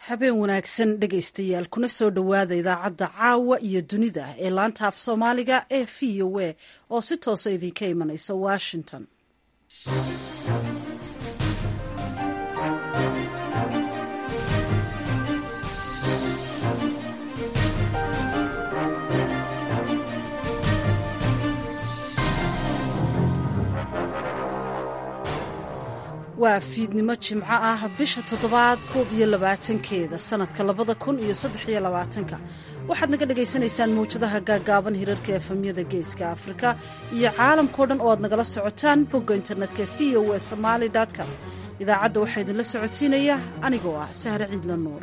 habeen wanaagsan dhegaystayaal kuna soo dhowaada idaacadda caawa iyo dunida ee laanta af soomaaliga ee v o a oo si toosa idinka imanaysa washington waa fiidnimo jimco ah bisha toddobaad koob iyo labaatankeeda sanadka labada kun iyo saddex iyo labaatanka waxaad naga dhagaysanaysaan mawjadaha gaagaaban hirarka efamyada geeska afrika iyo caalamkao dhan oo aad nagala socotaan bogga internetka v o e somaali com idaacadda waxaa idinla socotiinaya anigoo ah sahre ciidla nuur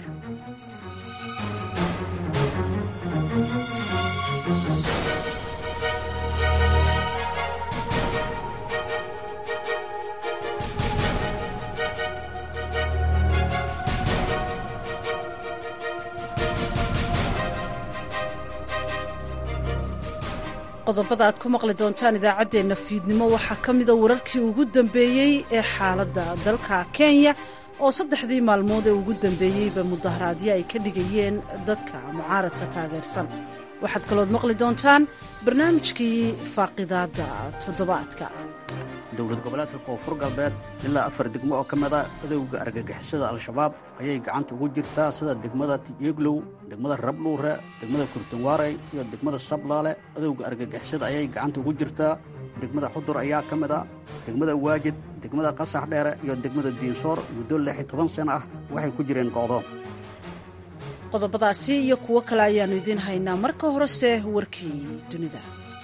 qodobada aad ku maqli doontaan idaacaddeenna fiidnimo waxaa ka mida wararkii ugu dambeeyey ee xaaladda dalka kenya oo saddexdii maalmood ee ugu dambeeyeyba mudaharaadyo ay ka dhigayeen dadka mucaaradka taageersan waxaad kalood maqli doontaan barnaamijkii faaqidaadda toddobaadka dowlad goboleedka koonfur galbeed ilaa afar degmo oo ka mida adowga argagixisada al-shabaab ayay gacanta ugu jirtaa sida degmada tieglow degmada rabluure degmada kurtanwaarey iyo degmada sablaale adowga argagixisada ayay gacanta ugu jirtaa degmada xudur ayaa ka mid a degmada waajid degmada qasax dheere iyo degmada diinsoor muddo lix iyo toban sano ah waxay ku jireen go'doon qodobadaasi iyo kuwo kale ayaannu idiin haynaa marka horese warkii dunida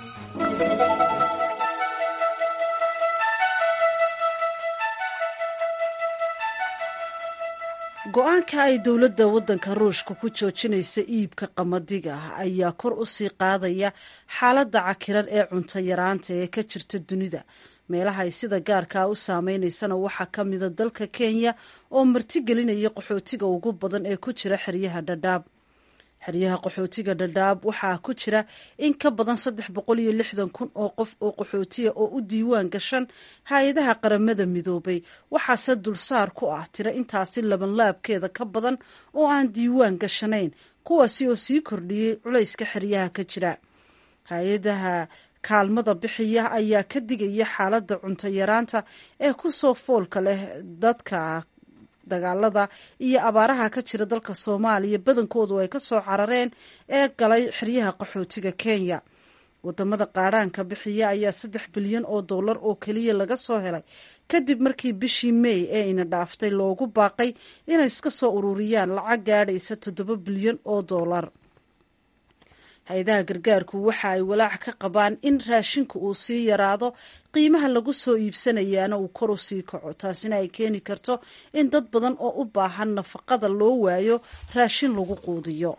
go-aanka ay dowladda waddanka ruushka ku joojinaysa iibka qamadiga ayaa kor u sii qaadaya xaaladda cakiran ee cunto yaraanta ee ka jirta dunida meelaha ay sida gaarkaa u saameynaysana waxaa ka mida dalka kenya oo martigelinaya qaxootiga ugu badan ee ku jira xeryaha dhadhaab xeryaha qaxootiga dhadhaab waxaa ku jira in ka badan saddex boqol iyo lixdan kun oo qof oo qaxootiya oo u diiwaan gashan hay-adaha qaramada midoobay waxaase dulsaar ku ah tira intaasi labanlaabkeeda ka badan oo aan diiwaan gashanayn kuwaasi oo sii kordhiyey culayska xeryaha ka jira hay-adaha kaalmada bixiya ayaa ka digaya xaaladda cunto yaraanta ee ku soo foolka leh dadka dagaalada iyo abaaraha ka jira dalka soomaaliya badankoodu ay ka soo carareen ee galay xeryaha qaxootiga kenya wadamada qaadhaanka bixiya ayaa saddex bilyan oo dollar oo keliya laga soo helay kadib markii bishii mey ee ina dhaaftay loogu baaqay inay iska soo ururiyaan lacag gaadhaysa toddoba bilyan oo dollar hay-adaha gargaarku waxa ay walaac ka qabaan in raashinku uu sii yaraado qiimaha lagu soo iibsanayaana uu kor u sii kaco taasina ay keeni karto in dad badan oo u baahan nafaqada loo waayo raashin lagu quudiyo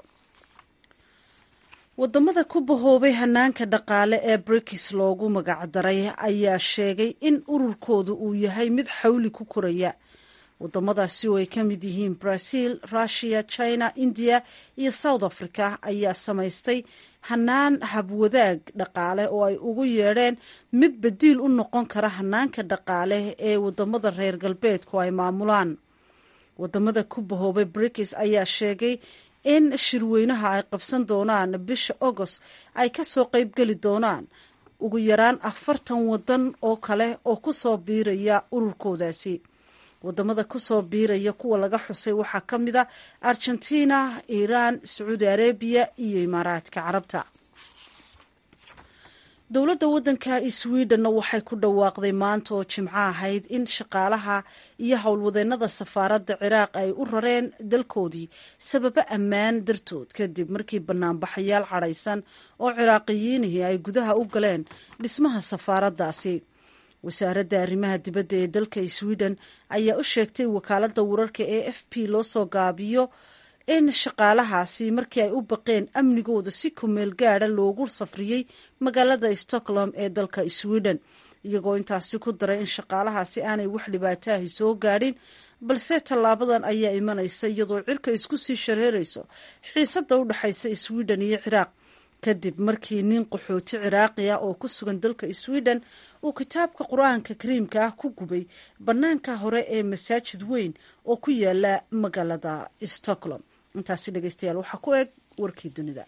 wadamada ku bahoobay hanaanka dhaqaale ee brikis loogu magacdaray ayaa sheegay in ururkoodu uu yahay mid xawli ku koraya wadamadaasi oo ay ka mid yihiin brazil russia china india iyo south africa ayaa samaystay hanaan habwadaag dhaqaale oo ay ugu yeedheen mid badiil u noqon kara hanaanka dhaqaale ee wadamada reer galbeedku ay maamulaan wadamada ku bahoobay brikis ayaa sheegay in shirweynaha ay qabsan doonaan bisha agost ay kasoo qeybgeli doonaan ugu yaraan afartan wadan oo kale oo kusoo biiraya ururkoodaasi wadamada kusoo biiraya kuwa laga xusay waxaa ka mid a argentina iiraan sacuudi arabiya iyo imaaraadka carabta dowladda waddanka sweden waxay ku dhawaaqday maanta oo jimco ahayd in shaqaalaha iyo howlwadeennada safaaradda ciraaq ay u rareen dalkoodii sababo ammaan dartood kadib markii banaanbaxayaal cadhaysan oo ciraaqiyiinihii ay gudaha u galeen dhismaha safaaraddaasi wasaaradda arrimaha dibadda ee dalka sweden ayaa u sheegtay wakaaladda wararka ee f p loo soo gaabiyo in shaqaalahaasi markii ay u baqeen amnigooda si kumeel gaada loogu safriyey magaalada stockholm ee dalka sweden iyagoo intaasi ku daray in shaqaalahaasi aanay wax dhibaataahi soo gaadhin balse tallaabadan ayaa imanaysa iyadoo cirka isku sii shareerayso xiisadda u dhexaysa sweden iyo ciraaq kadib markii nin qaxooti ciraaqi ah oo ku sugan dalka sweden uu kitaabka qur-aanka kariimka ah ku gubay bannaanka hore ee masaajid weyn oo ku yaala magaalada stockholm intaasi dhegeystayaal waxaa ku eg warkii dunida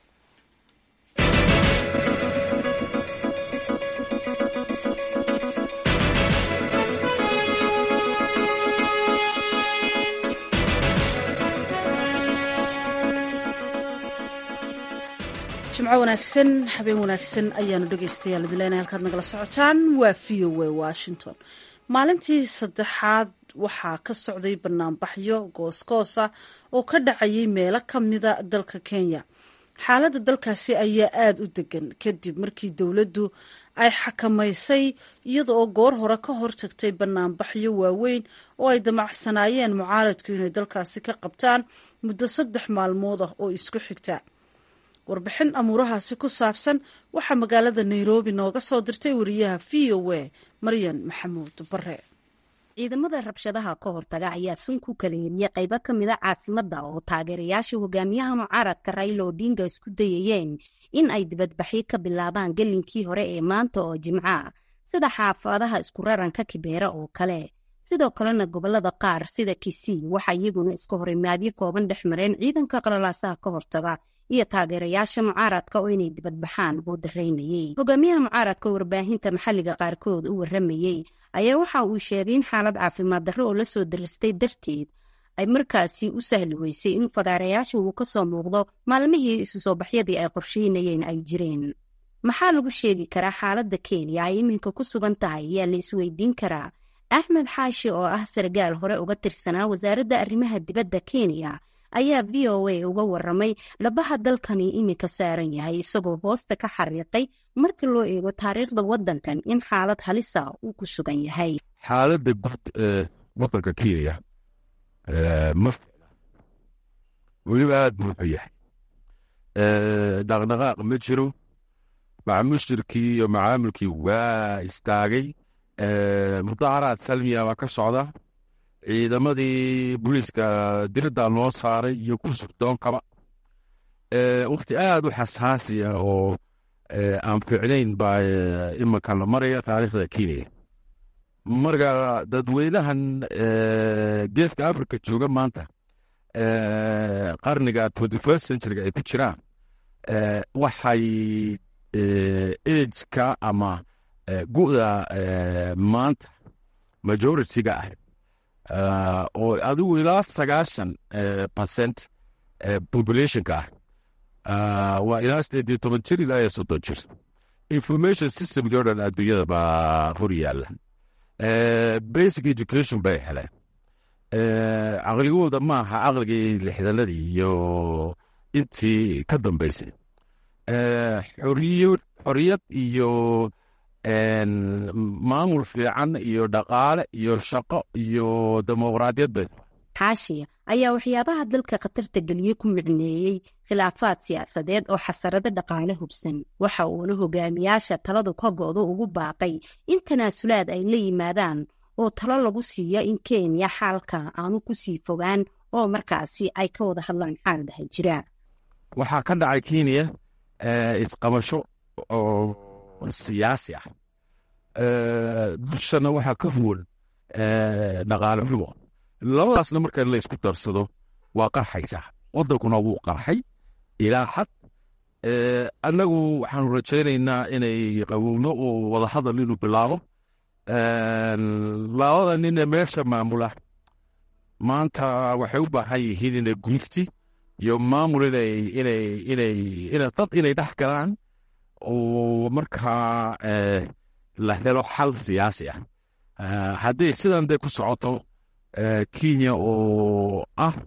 jimco wanaagsan habeen wanaagsan ayaanu dhegeystayaal idileenay halkaad nagala socotaan waa v o a washington maalintii saddexaad waxaa ka socday banaanbaxyo goosgoosa oo ka dhacayay meelo ka mida dalka kenya xaaladda dalkaasi ayaa aada u degan kadib markii dowladdu ay xakamaysay iyada oo goor hore ka hortagtay banaanbaxyo waaweyn oo ay damacsanaayeen mucaaradku inay dalkaasi ka qabtaan muddo saddex maalmood ah oo isku xigta warbixin amuurahaasi ku saabsan waxaa magaalada nairobi nooga soo dirtay wariyaha v o a maryan maxamuud bare ciidamada rabshadaha ka hortaga ayaa sun ku kala heliyay qaybo ka mida caasimadda oo taageerayaasha hogaamiyaha mucaaradka raila odinga isku dayayeen in ay dibadbaxyo ka bilaabaan gelinkii hore ee maanta oo jimco ah sida xaafadaha isku raranka kibeera oo kale sidoo kalena gobolada qaar sida kisii waxa iyaguna iska horimaadyo kooban dhex mareen ciidanka qalalaasaha ka hortaga iyo taageerayaasha mucaaradka oo inay dibadbaxaan buu daraynayey hogaamiyaha mucaaradka warbaahinta maxalliga qaarkood u waramayey ayaa waxa uu sheegay in xaalad caafimaad darro oo la soo daristay darteed ay markaasi u sahli weysay in fagaarayaasha uu ka soo muuqdo maalmihii isu soo baxyadii ay qorsheynayeen ay jireen maxaa lagu sheegi karaa xaaladda kenya ay iminka ku sugan tahay ayaa la isweydiin karaa axmed xaashi oo ah sargaal hore uga tirsanaa wasaaradda arrimaha dibadda kenya ayaa v o a uga waramay labaha dalkani iminka saaran yahay isagoo hoosta ka xariiqay marka loo eego taariikhda waddankan in xaalad halisa uu ku sugan yahay xaaladda guud ee waddanka kenya ma ficla weliba aada buuxu yahay dhaqdhaqaaq ma jiro macmushirkii iyo macaamilkii waa istaagay mudaharaad salmiya baa ka socda ciidamadii booliiska diradda loo saaray iyo ku surdoonkaba wakhti aada u xasaasiya oo aan ficnayn baa iminka la maraya taariikhda kenya marka dadweynahan geeska africa jooga maanta qarniga twenty first centuryga ay ku jiraan waxay ageka ama gu'da maanta majority-ga ah oo adigu ilaa sagaashan percent populationka ah waa ilaa sideed iyo toban jir ilaa iyo soddon jir information systemkii o dhan adduunyada baa hor yaalla basic education bay heleen caqligooda ma aha caqligii lixdanadii iyo intii ka dambeysay xoriyad iyo maamul fiican iyo dhaqaale iyo shaqo iyo dimuqraadiyad bay xaashi ayaa waxyaabaha dalka khatarta geliye ku micneeyey khilaafaad siyaasadeed oo xasarado dhaqaale hubsan waxa uuna hogaamiyaasha taladu ka go'do ugu baaqay in tanaasulaad ay la yimaadaan oo talo lagu siiyo in kenya xaalka aanu ku sii fogaan oo markaasi ay ka wada hadlaan xaaladaha jira waxaa ka dhacay kenya isqabasho oo siyaasi ah bulshana waxaa ka huwan dhaqaale xumo labadaasna marka la isku darsado waa qarxaysaa waddankuna wuu qarxay ilaa xad annagu waxaanu rajaynaynaa inay qawowno oo wadahadal inuu bilaabo labada nin ee meesha maamula maanta waxay u baahan yihiin inay gurigti iyo maamul inay inay inay ina dad inay dhex galaan oo markaa la helo xal siyaasi ah haddii sidan dee ku socoto kenya oo ah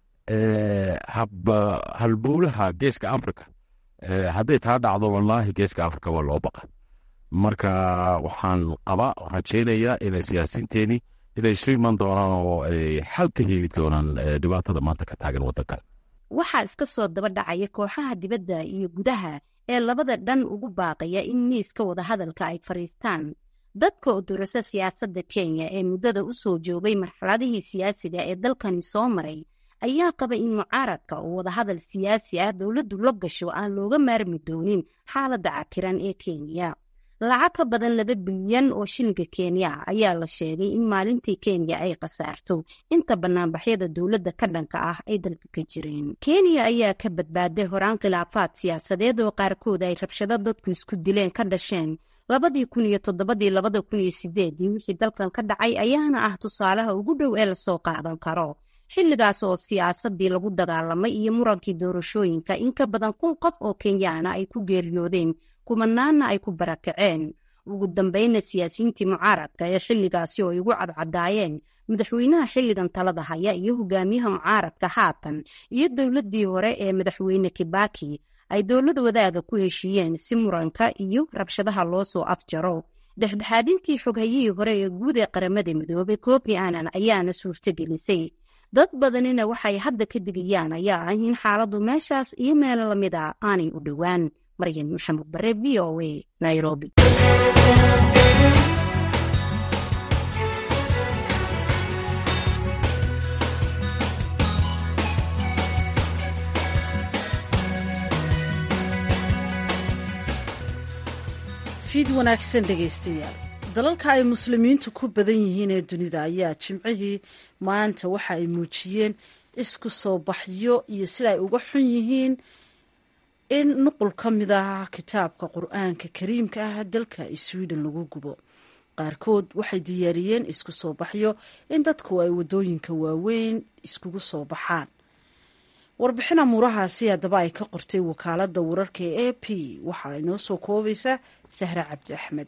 halbowlaha geeska africa hadday taa dhacdo wallaahi geeska africa waa loo baqa marka waxaan qaba rajaynayaa inay siyaasiinteeni inay isu iman doonaan oo ay xal ka heli doonaan dhibaatada maanta ka taagan waddankan waxaa iska soo daba dhacaya kooxaha dibadda iyo gudaha ee labada dhan ugu baaqaya in miiska wadahadalka ay fadhiistaan dadka udurasa siyaasadda kenya ee muddada u soo joogay marxaladihii siyaasiga ee dalkani soo maray ayaa qaba in mucaaradka oo wadahadal siyaasi ah dowladdu la gasho aan looga maarmi doonin xaaladda cakiran ee kenya lacag ka badan laba bilyan oo shilinka kenya ayaa la sheegay in maalintii kenya ay khasaarto inta banaanbaxyada dowladda ka dhanka ah ay dalka ka jireen kenya ayaa ka badbaaday horaan khilaafaad siyaasadeed oo qaarkood ay rabshado dadku isku dileen ka dhasheen labadii kun iyo toddobadii labada kun iyo sideedii wixii dalkan ka dhacay ayaana ah tusaalaha ugu dhow ee lasoo qaadan karo xilligaas oo siyaasadii lagu dagaalamay iyo murankii doorashooyinka in ka badan kun qof oo kenyaana ay ku geeriyoodeen kumanaanna ay ku barakaceen ugu dambeynna siyaasiyiintii mucaaradka ee xilligaasi oo ay ugu cadcadaayeen madaxweynaha xilligan talada haya iyo hogaamiyaha mucaaradka haatan iyo dowladii hore ee madaxweyne kibaki ay dowlad wadaaga ku heshiiyeen si muranka iyo rabshadaha loo soo afjaro dhexdhexaadintii xoghayihii hore ee guud ee qaramada midoobay kofi annan ayaana suurtogelisay dad badanina waxay hadda ka digayaan ayaa ah in xaaladdu meeshaas iyo meelo lamid a aanay u dhowaan maryan maxamed bare v o a nairobi fiid wanaagsan dhegaystayaal dalalka ay muslimiintu ku badan yihiin ee dunida ayaa jimcihii maanta waxa ay muujiyeen isku soo baxyo iyo sida ay uga xun yihiin in nuqul ka mid ah kitaabka qur-aanka kariimka ah dalka sweden lagu gubo qaarkood waxay diyaariyeen isku soo baxyo in dadku ay waddooyinka waaweyn iskugu soo baxaan warbixin amuurahaasi haddaba ay ka qortay wakaaladda wararka ee a p waxa ay noo soo koobaysaa sahre cabdi axmed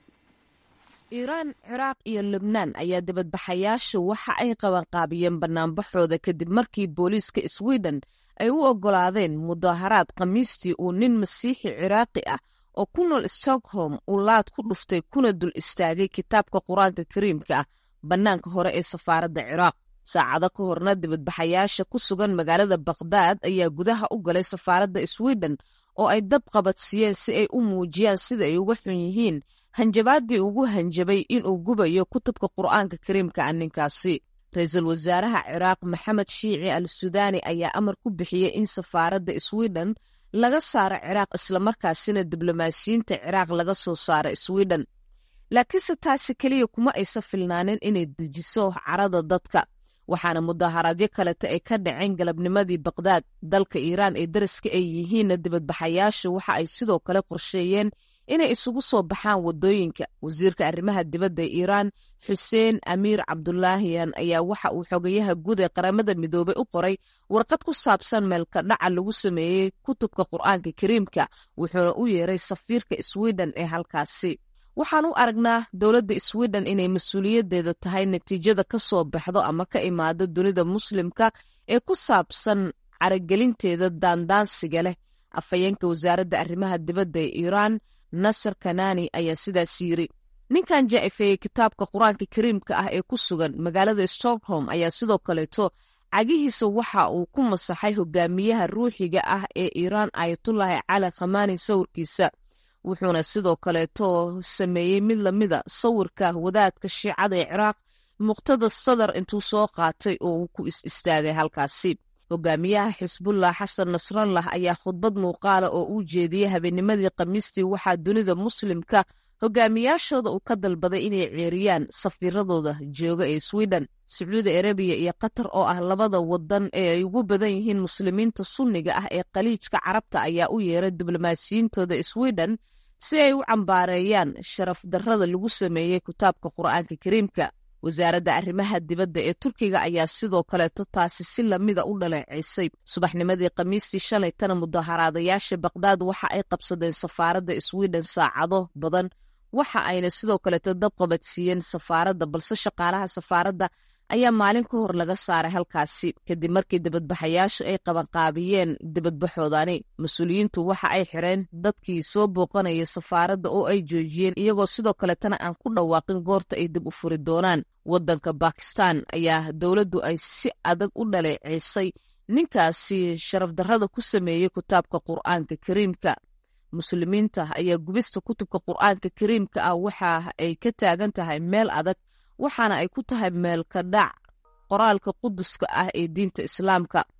iiraan ciraaq iyo lubnaan ayaa dibadbaxayaashu waxa ay qabanqaabiyeen banaanbaxooda kadib markii booliiska sweden ay u oggolaadeen mudaharaad khamiistii uu nin masiixi ciraaqi ah oo ku nool stockholm uu laad ku dhuftay kuna dul istaagay kitaabka qur-aanka kariimka ah bannaanka hore ee safaaradda ciraaq saacado ka horna dibadbaxayaasha ku sugan magaalada bakhdad ayaa gudaha u galay safaaradda sweden oo ay dab qabadsiiyeen si ay u muujiyaan sida ay uga xun yihiin hanjabaadii ugu hanjabay inuu gubayo kutubka qur'aanka kariimka ah ninkaasi ra-iisul wasaaraha ciraaq maxamed shiici al sudaani ayaa amar ku bixiyey in safaaradda sweden laga saaro ciraaq islamarkaasina diblomaasiyiinta ciraaq laga soo saaro sweden laakiinse taasi keliya kuma aysa filnaanin inay dejiso carada dadka waxaana mudaharaadyo kaleta ay ka dhaceen galabnimadii bakdaad dalka iiraan ee daraska ay yihiinna dibadbaxayaashu waxa ay sidoo kale qorsheeyeen inay isugu soo baxaan waddooyinka wasiirka arrimaha dibadda ee iiraan xuseen amiir cabdulaahiyan ayaa waxa uu xogayaha guud ee qaramada midoobey u qoray warqad ku saabsan meelka dhaca lagu sameeyey kutubka qur'aanka kariimka wuxuuna u yeeray safiirka sweden ee halkaasi waxaan u aragnaa dowladda sweden inay mas-uuliyaddeeda tahay natiijada ka soo baxdo ama ka imaado dunida muslimka ee ku saabsan caragelinteeda daandaansiga leh afhayeenka wasaaradda arrimaha dibadda ee iiraan nasar kanani ayaa sidaas yiri ninkan jaa'ifeeyey kitaabka qur-aanka kariimka ah ee ku sugan magaalada stockholm ayaa sidoo kaleeto cagihiisa waxa uu ku masaxay hogaamiyaha ruuxiga ah ee iiraan ayatullaahi cali khamaani sawirkiisa wuxuuna sidoo kaleeto sameeyey mid lamida sawirka wadaadka shiicada ee ciraaq muqtada sadar intuu soo qaatay oo uu ku is istaagay halkaasi hogaamiyaha xisbullah xasan nasrallah ayaa khudbad muuqaala oo uu jeediyey habeennimadii khamiistii waxaa dunida muslimka hogaamiyaashooda uu ka dalbaday inay ceeriyaan safiiradooda jooga ee sweden sacuudi arabiya iyo qatar oo ah labada wadan ee ay ugu badan yihiin muslimiinta sunniga ah ee khaliijka carabta ayaa u yeeray diblomaasiyiintooda sweden si ay u cambaareeyaan sharaf darrada lagu sameeyey kitaabka qur'aanka kariimka wasaaradda arrimaha dibadda ee turkiga ayaa sidoo kaleeto taasi si lamida u dhaleeceysay subaxnimadii khamiistii shalaytana mudaharaadayaasha bakdaad waxa ay qabsadeen safaaradda sweden saacado badan waxa ayna sidoo kaleeto dab qabadsiiyeen safaaradda balse shaqaalaha safaaradda ayaa maalin ka hor laga saaray halkaasi kadib markii dibadbaxayaashu ay qabanqaabiyeen dibadbaxoodani mas-uuliyiintu waxa ay xireen dadkii soo booqanaya safaaradda oo ay joojiyeen iyagoo sidoo kaletana aan ku dhawaaqin goorta ay dib u furi doonaan waddanka bakistan ayaa dowladdu ay si adag u dhaleeceysay ninkaasi sharaf darrada ku sameeyey kitaabka qur'aanka kariimka muslimiinta ayaa gubista kutubka qur'aanka kariimka ah waxa ay ka taagan tahay meel adag waxaana ay ku tahay meelka dhac qoraalka quduska ah ee diinta islaamka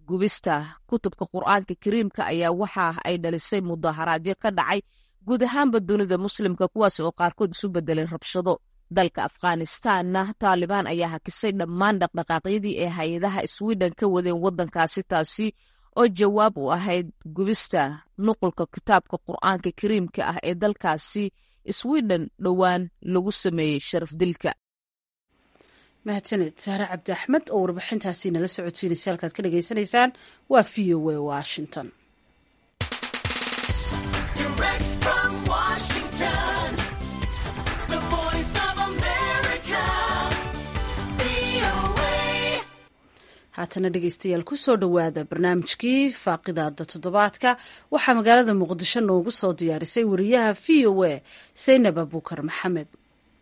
gubista kutubka qur-aanka kariimka ayaa waxa ay dhalisay mudaharaadyo ka dhacay guud ahaanba dunida muslimka kuwaas oo qaarkood isu bedelay rabshado dalka afghanistanna taalibaan ayaa hakisay dhammaan dhaqdhaqaaqyadii ee hay-adaha swiden ka wadeen waddankaasi taasi oo jawaab u ahayd gubista nuqulka kitaabka qur-aanka kariimka ah ee dalkaasi swiden dhowaan lagu sameeyey sharaf dilka mahadsaned sahre cabdi axmed oo warbixintaasi nala socodsiinaysa halkaad ka dhagaysanaysaan waa v o a washington haatana dhegeystayaal kusoo dhowaada barnaamijkii faaqidaada toddobaadka waxaa magaalada muqdisho noogu soo diyaarisay wariyaha v o a saynab abuukar maxamed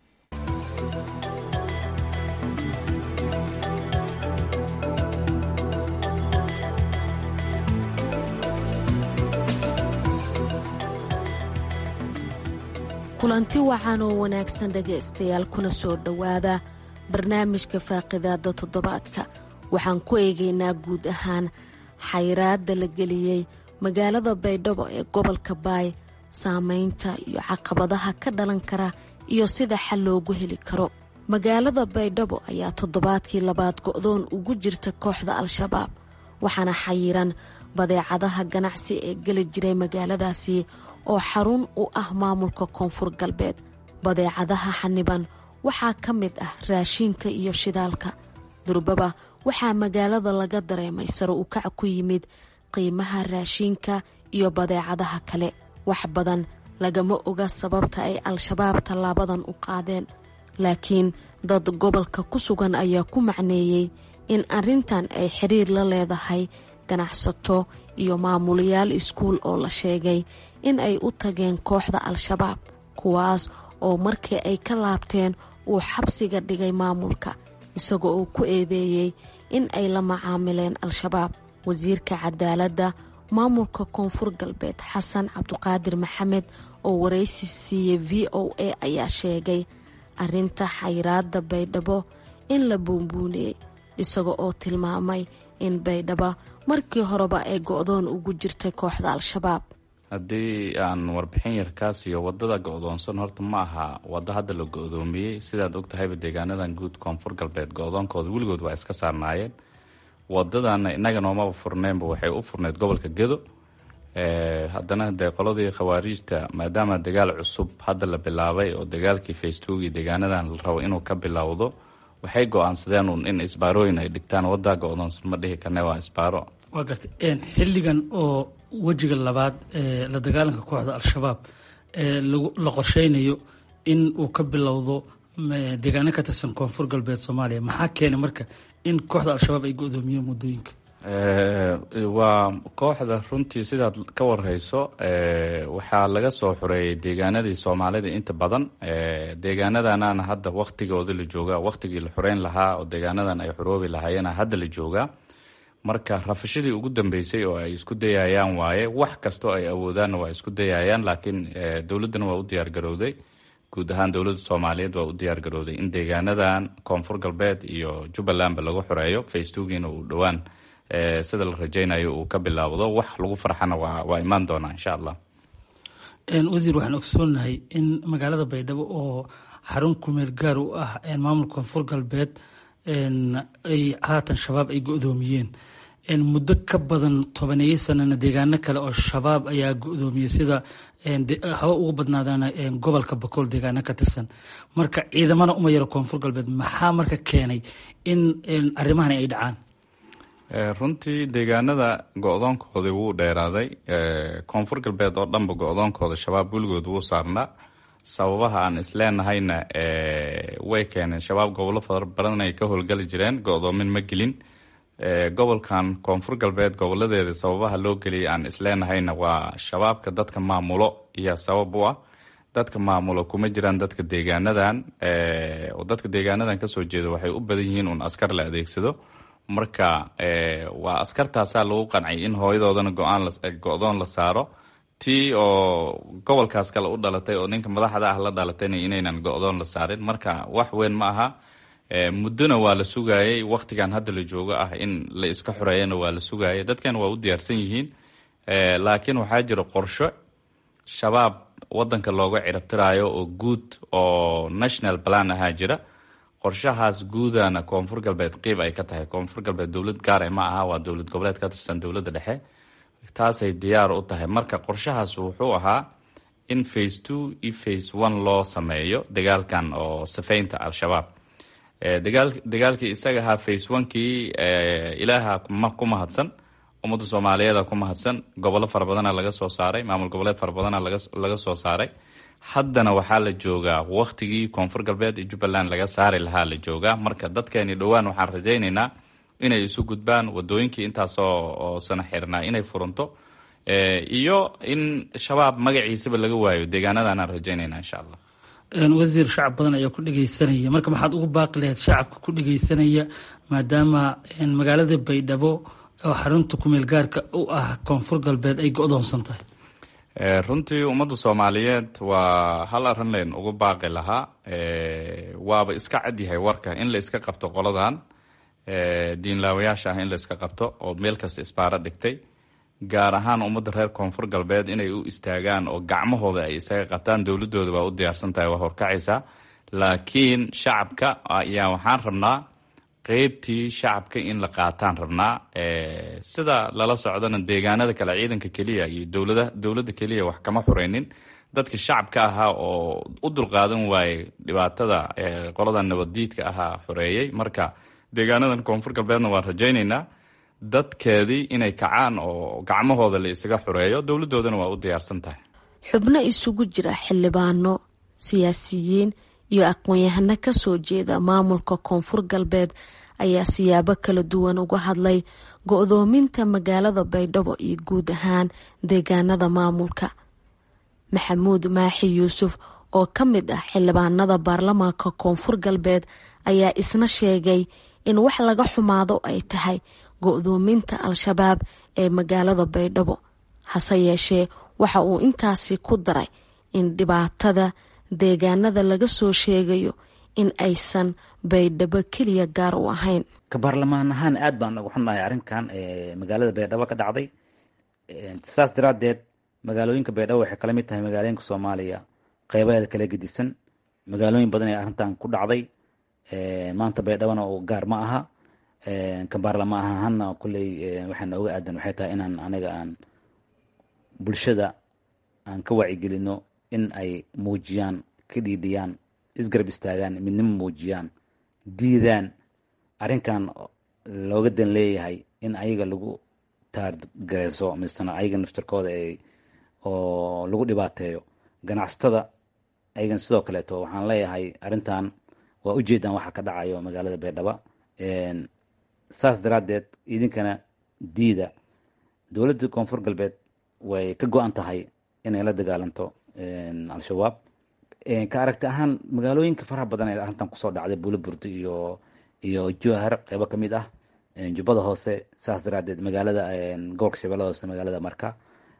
kulanti wacan oo wanaagsan dhegaystayaal kuna soo dhowaada barnaamijka faaqidaada toddobaadka waxaan ku eegaynaa guud ahaan xayraadda la geliyey magaalada baydhabo ee gobolka baay saameynta iyo caqabadaha ka dhalan kara iyo sida xal loogu heli karo magaalada baydhabo ayaa toddobaadkii labaad go'doon ugu jirta kooxda al-shabaab waxaana xayiran badeecadaha ganacsi ee geli jiray magaaladaasi oo xarun u ah maamulka koonfur galbeed badeecadaha xaniban waxaa ka mid ah raashiinka iyo shidaalka durbaba waxaa magaalada laga dareemay sare u kac ku yimid qiimaha raashiinka iyo badeecadaha kale wax badan lagama oga sababta ay al-shabaab tallaabadan u qaadeen laakiin dad gobolka ku sugan ayaa ku macneeyey in arrintan ay xiriir la leedahay ganacsato iyo maamulayaal iskuul oo la sheegay in ay u tageen kooxda al-shabaab kuwaas oo markii ay ka laabteen uu xabsiga dhigay maamulka isagoo uu ku eedeeyey in ay la macaamileen al-shabaab wasiirka cadaaladda maamulka koonfur galbeed xasan cabduqaadir maxamed oo waraysi siiyey v o a ayaa sheegay arrinta xayraadda baydhabo in la buunbuuniyey isaga oo tilmaamay in baydhabo markii horeba ay go-doon ugu jirtay kooxda al-shabaab haddii aan warbixin yar kaa siiyo wadada go-doonsan horta ma aha waddo hadda la go-doomiyey sidaad ogtahayba deegaanadan guud koonfur galbeed go-doonkooda weligood waa iska saarnaayeen wadadana inaga noomaba furneenba waxay u furneyd gobolka gedo haddana dee qoladii khawaariijta maadaama dagaal cusub hadda la bilaabay oo dagaalkii facebooki deegaanadan la rabo inuu ka bilowdo waxay go-aansadeen un in isbaarooyin ay dhigtaan wadaa go-doonsan ma dhihi karne waa isbaaro waa gartay xilligan oo wejiga labaad ee la dagaalanka kooxda al-shabaab ee la qorsheynayo in uu ka bilowdo deegaano ka tirsan koonfur galbeed soomaaliya maxaa keenay marka in kooxda al-shabaab ay go-doomiyeen muddooyinka waa kooxda runtii sidaad ka warhayso waxaa laga soo xoreeyay deegaanadii soomaalida inta badan deegaanadanana hadda waktigooda la joogaa waktigii la xoreyn lahaa oo deegaanadan ay xoroobi lahaayena hadda la joogaa marka rafashadii ugu dambeysay oo ay isku dayayaan waaye wax kastoo ay awoodaanna waa isku dayayaan laakiin dowladdana waa u diyaargarowday guud ahaan dowladda soomaaliyeed waa u diyaargarowday in deegaanadan koonfur galbeed iyo jubbalandba lagu xoreeyo facebookiina uu dhowaan sida la rajeynayo uu ka bilaawdo wax lagu farxana waa imaan doonaa insha allah wasiir waxaan ogsoonahay in magaalada baydhabo oo xarun kumeel gaar u ah maamulka koonfur galbeed ay haatan shabaab ay go-doomiyeen muddo ka badan tobaneeyo sanana deegaano kale oo shabaab ayaa go-doomiyey sida haba ugu badnaadaan gobolka bakool deegaano ka tirsan marka ciidamana uma yaro koonfur galbeed maxaa marka keenay in arrimahan ay dhacaan runtii deegaanada go-doonkoodii wuu dheeraaday koonfur galbeed oo dhanba go-doonkooda shabaab weligood wuu saarnaa sababaha aan isleenahayna way keeneen shabaab gobollo fara badan ay ka howlgali jireen go-doomin ma gelin gobolkan koonfur galbeed goboladeeda sababaha loo geliyay aan isleenahayna waa shabaabka dadka maamulo iyo sabab u ah dadka maamulo kuma jiraan dadka deegaanadan oo dadka deegaanadan kasoo jeeda waxay u badan yihiin un askar la adeegsado marka waa askartaasaa lagu qancay in hooyadoodana go-doon la saaro tii oo gobolkaas kale u dhalatay oo ninka madaxda ah la dhalatayna inaynan go-doon la saarin marka wax weyn ma aha muddona waa la sugayay waktigan hadda la joogo ah in la iska xoreeyana waa la sugayay dadkan waa u diyaarsan yihiin laakiin waxaa jira qorsho shabaab wadanka looga cirabtirayo oo guud oo national plan ahaa jira qorshahaas guudana koonfur galbeed qiib ay ka tahay koonfur galbeed dowlad gaare ma aha waa dowlad goboleed ka tirsan dowladda dhexe taasay diyaar u tahay marka qorshahaas wuxuu ahaa in face two iyo face one loo sameeyo dagaalkan oo safeynta al-shabaab dagaalkii isaga ahaa face onekii ilaaha ku mahadsan ummadda soomaaliyeeda ku mahadsan gobollo fara badana laga soo saaray maamul goboleed fara badana laga soo saaray haddana waxaa la joogaa waktigii koonfur galbeed iyo jubbaland laga saari lahaa la joogaa marka dadkeeni dhowaan waxaan rajaynaynaa inay isu gudbaan wadooyinkii intaasoo sana xirnaa inay furanto iyo in shabaab magaciisaba laga waayo deegaanadan aan rajaynayna insha allah wasiir shacab badan ayaa ku dhegeysanaya marka maxaad ugu baaqi lahayd shacabka ku dhegeysanaya maadaama magaalada baydhabo oo xarunta kumeel gaarka u ah koonfur galbeed ay go-doonsan tahay runtii ummadda soomaaliyeed waa hal arrin leen ugu baaqi lahaa waaba iska cadyahay warka in la iska qabto qoladan diinlaawayaasha ah in la iska qabto oo meel kasta isbaaro dhigtay gaar ahaan ummadda reer koonfur galbeed inay u istaagaan oo gacmahooda ay isaga qabtaan dowladooda waa u diyaarsan tahay waa horkacaysaa laakiin shacabka ayaa waxaan rabnaa qeybtii shacabka in la qaataan rabnaa sida lala socdana deegaanada kale ciidanka keliya iyo dowlada dowladda keliya wax kama xureynin dadka shacabka ahaa oo u dulqaadan waayey dhibaatada qolada nabaddiidka ahaa xoreeyey marka deegaanadan koonfur galbeedna waan rajaynaynaa dadkeedii inay kacaan oo gacmahooda la isaga xoreeyo dowladoodana waa u diyaarsan tahay xubno isugu jira xildhibaano siyaasiyiin iyo aqoon-yahano kasoo jeeda maamulka koonfur galbeed ayaa siyaabo kala duwan uga hadlay go-doominta magaalada baydhabo iyo guud ahaan deegaanada maamulka maxamuud maaxi yuusuf oo ka mid ah xildhibaanada baarlamaanka koonfur galbeed ayaa isna sheegay in wax laga xumaado ay tahay go-doominta al-shabaab ee magaalada baydhabo hase yeeshee waxa uu intaasi ku daray in dhibaatada deegaanada laga soo sheegayo in aysan baydhabo keliya gaar u ahayn ka baarlamaan ahaan aad baan uga xunnahay arrinkan magaalada baydhabo ka dhacday saas daraadeed magaalooyinka baydhabo waxay kala mid tahay magaalooyinka soomaaliya qeybaheeda kala gedisan magaalooyin badan ee arrintan ku dhacday maanta baydhabona oo gaar ma aha ka baarlamaan ahaana kulley waxaa nooga aadan waxay tahay inaan aniga aan bulshada aan ka wacigelino in ay muujiyaan ka dhiidhiyaan isgarab istaagaan midnimo muujiyaan diidaan arrinkan looga dan leeyahay in ayaga lagu taargareyso misena ayaga naftarkooda ay oo lagu dhibaateeyo ganacsatada ayagan sidoo kaleeto waxaan leeyahay arrintan waa ujeedaan waxa ka dhacayo magaalada baydhaba saas daraadeed idinkana diida dowladda koonfur galbeed way ka go-an tahay inay la dagaalanto al-shabaab ka aragti ahaan magaalooyinka faraha badan ee arrintan kusoo dhacday buuliburdi iyo iyo jowhar qeybo ka mid ah jubbada hoose saas daraadeed magaalada gobolka shabeellada hoose magaalada marka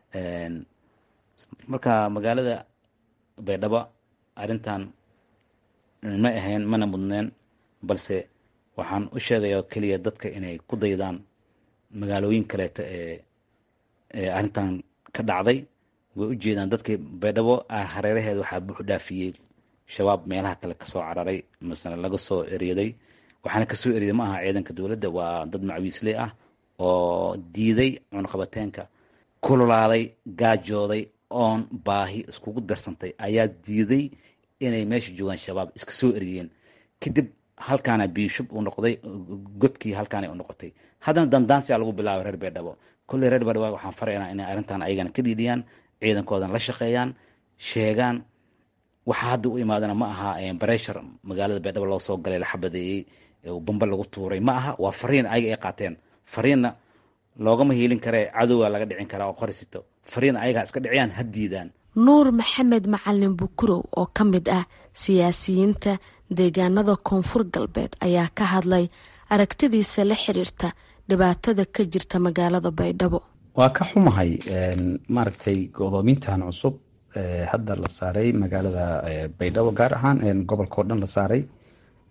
marka magaalada baydhabo arrintan ma ahayn mana mudneen balse waxaan u sheegaya keliya dadka inay ku daydaan magaalooyin kaleeto ee ee arrintan ka dhacday way u jeedaan dadkii baydhabo hareeraheeda waxaa buux dhaafiyey shabaab meelaha kale kasoo cararay masala laga soo eryaday waxaana kasoo eryaday ma aha ciidanka dowladda waa dad macwiisley ah oo diiday cunaqabateenka kululaaday gaajooday oon baahi iskugu darsantay ayaa diiday inay meesha joogaan shabaab iska soo eryeen kadib halkaana biishub uu noqday godkii halkaana u noqotay haddana dandaansiyaa lagu bilaabay reer beerdhabo kolley reer beerdhabo waxaan faraynaa inay arrintan ayagana ka dhiidhiyaan ciidankoodan la shaqeeyaan sheegaan waxaa hadda u imaadana ma aha bareshar magaalada beerdhabo loo soo galay la xabadeeyey bamba lagu tuuray ma aha waa fariin ayaga ay qaateen fariinna loogama hiilin karee cadowga laga dhicin karaa oo qorisito fariin ayagaa iska dhiciyaan ha diidaan nuur maxamed macalin bukurow oo ka mid ah siyaasiyiinta deegaanada koonfur galbeed ayaa ka hadlay aragtidiisa la xiriirta dhibaatada ka jirta magaalada baydhabo waa ka xumahay maaragtay godoomintan cusub hadda la saaray magaalada baydhabo gaar ahaan gobolka oo dhan la saaray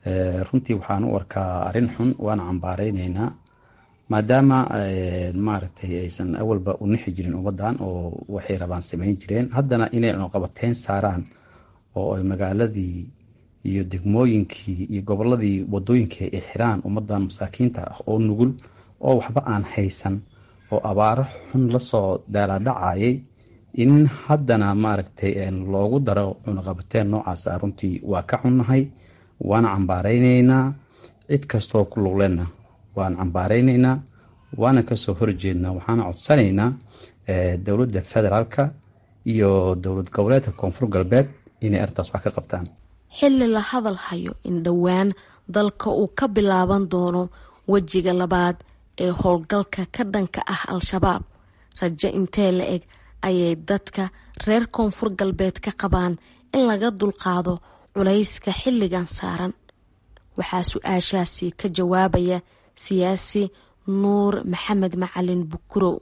runtii waxaan u arkaa arrin xun waana cambaareyneyna maadaama maaragtay aysan awalba u nixi jirin ummaddan oo waxay rabaan samayn jireen haddana inay cunaqabateyn saaraan oo ay magaaladii iyo degmooyinkii iyo goboladii wadooyinkii ay xiraan ummadan masaakiinta ah oo nugul oo waxba aan haysan oo abaaro xun lasoo daalaadhacayay in haddana maaragtay loogu daro cunaqabateen noocaasa runtii waa ka xunnahay waana cambaareyneyna cid kastoo ku luglena waan cambaareyneyna waana kasoo horjeednaa waxaana codsanaynaa dowladda federaalka iyo dowlad goboleedka koonfur galbeed inay arrintaas wax ka qabtaan xilli la hadal hayo in dhowaan dalka uu ka bilaaban doono wejiga labaad ee howlgalka ka dhanka ah al-shabaab rajo intee la eg ayay dadka reer koonfur galbeed ka qabaan in laga dulqaado culayska xilligan saaran waxaa su-aashaasi ka jawaabaya siyaasi nuur maxamed macalin bukurow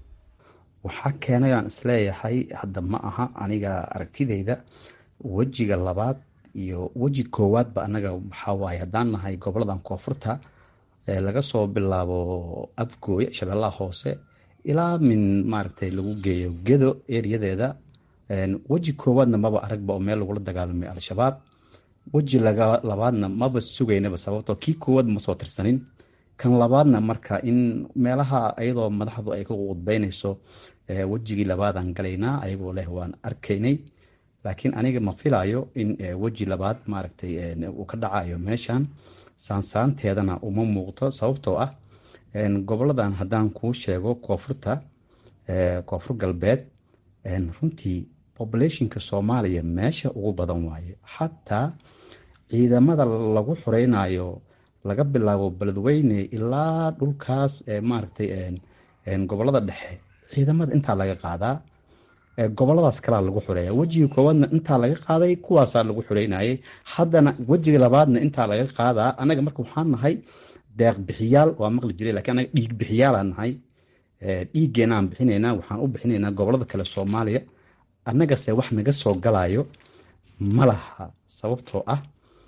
waxaa keenay aan isleeyahay hadda ma aha aniga aragtideyda wejiga labaad iyo weji koowaadba anaga waxaa waaye haddaan nahay goboladan koonfurta laga soo bilaabo abgooye shabeellaha hoose ilaa min maaragtay lagu geeyo gedo eriyadeeda weji koowaadna maba aragba oo meel lagula dagaalamay al-shabaab weji labaadna maba sugaynaba sababtoo kii koowaad ma soo tirsanin kan labaadna marka in meelaha ayadoo madaxdu ay ka qudbeynayso wejigii labaadaan galaynaa ayagoo leh waan arkaynay laakiin aniga ma filayo in weji labaad maaragtay uu ka dhacayo meeshan saansaanteedana uma muuqto sababtoo ah goboladan haddaan kuu sheego koonfurta koonfur galbeed runtii populationka soomaaliya meesha ugu badan waaye xataa ciidamada lagu xureynayo laga bilaabo beledweyne ilaa dhulkaas maaragtay gobolada dhexe ciidamada intaa laga qaadaa goboladaas kalaa lagu xureeya wejiga koowaadna intaa laga qaaday kuwaasaa lagu xureynayay haddana wejiga labaadna intaa laga qaadaa anaga marka waxaan nahay deeq bixiyaal waa maqli jiray lakiin anaga dhiig bixiyaalaan nahay dhiiggeenaan bixinaynaa waxaan u bixinaynaa gobolada kale soomaaliya annagase wax naga soo galayo ma laha sababtoo ah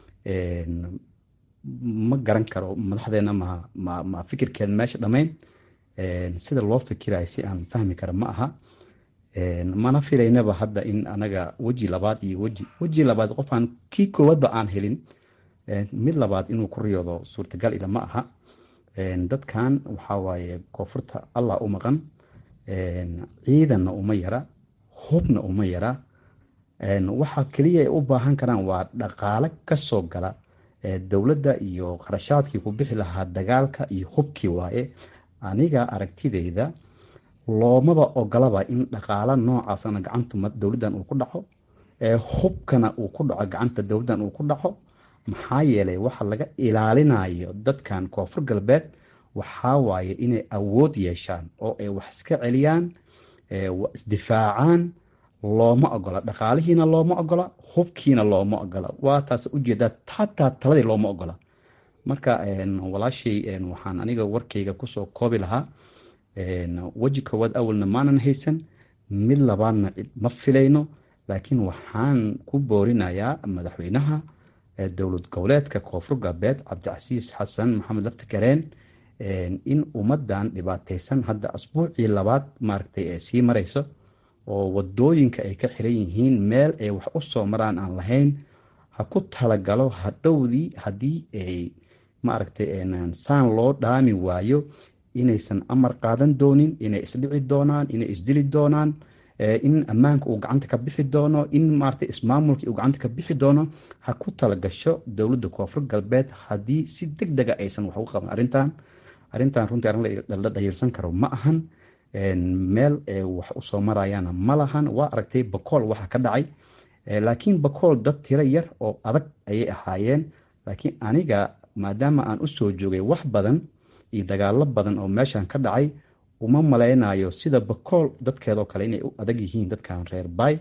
ma garan karo madaxdeena ma ma ma fikirkeed meesha dhammayn sida loo fikirayo si aan fahmi kara ma aha mana filaynaba hadda in anaga weji labaad iyo weji weji labaad qofaan kii koowaadba aan helin mid labaad inuu ku riyoodo suurtagal ila ma aha dadkan waxaa waaye koonfurta allah u maqan ciidanna uma yara hubna uma yara waxa keliya ay u baahan karaan waa dhaqaale kasoo gala dowladda iyo qarashaadkii ku bixi lahaa dagaalka iyo hubkii waaye aniga aragtideyda loomaba ogolaba in dhaqaalo noocaasna gacanta dowladdan uu ku dhaco hubkana uu ku dhaco gacanta dowladdan uu ku dhaco maxaa yeelay waxa laga ilaalinayo dadkan koonfur galbeed waxaa waaye inay awood yeeshaan oo ay wax iska celiyaan isdifaacaan looma ogola dhaqaalihiina looma ogola hubkiina looma ogola waa taas ujeedaa hataa taladii looma ogola marka walaashay waxaan aniga warkayga kusoo koobi lahaa weji koowaad awalna maanan haysan mid labaadna ma filayno laakiin waxaan ku boorinayaa madaxweynaha dowlad goboleedka koonfur galbeed cabdicasiis xasan maxamed lafti kareen in ummadan dhibaateysan hadda asbuucii labaad maaragtay ee sii marayso oo wadooyinka ay ka xiran yihiin meel ay wax u soo maraan aan lahayn ha ku talagalo hadhowdii haddii ay maaragtay saan loo dhaami waayo inaysan amar qaadan doonin inay isdhici doonaan inay isdili doonaan in ammaanka uu gacanta ka bixi doono in maaragtay ismaamulkii uu gacanta ka bixi doono ha ku talagasho dowladda koonfur galbeed haddii si deg dega aysan wax uga qaban arrintan arrintan runtii arrin la dhahiirsan karo ma ahan meel wax usoo marayaana ma lahan waa aragtay bakool waxa ka dhacay laakiin bakool dad tiro yar oo adag ayay ahaayeen laakiin aniga maadaama aan usoo joogay wax badan iyo dagaalo badan oo meeshan ka dhacay uma malaynayo sida bakool dadkeedoo kale inay u adag yihiin dadkan reer bay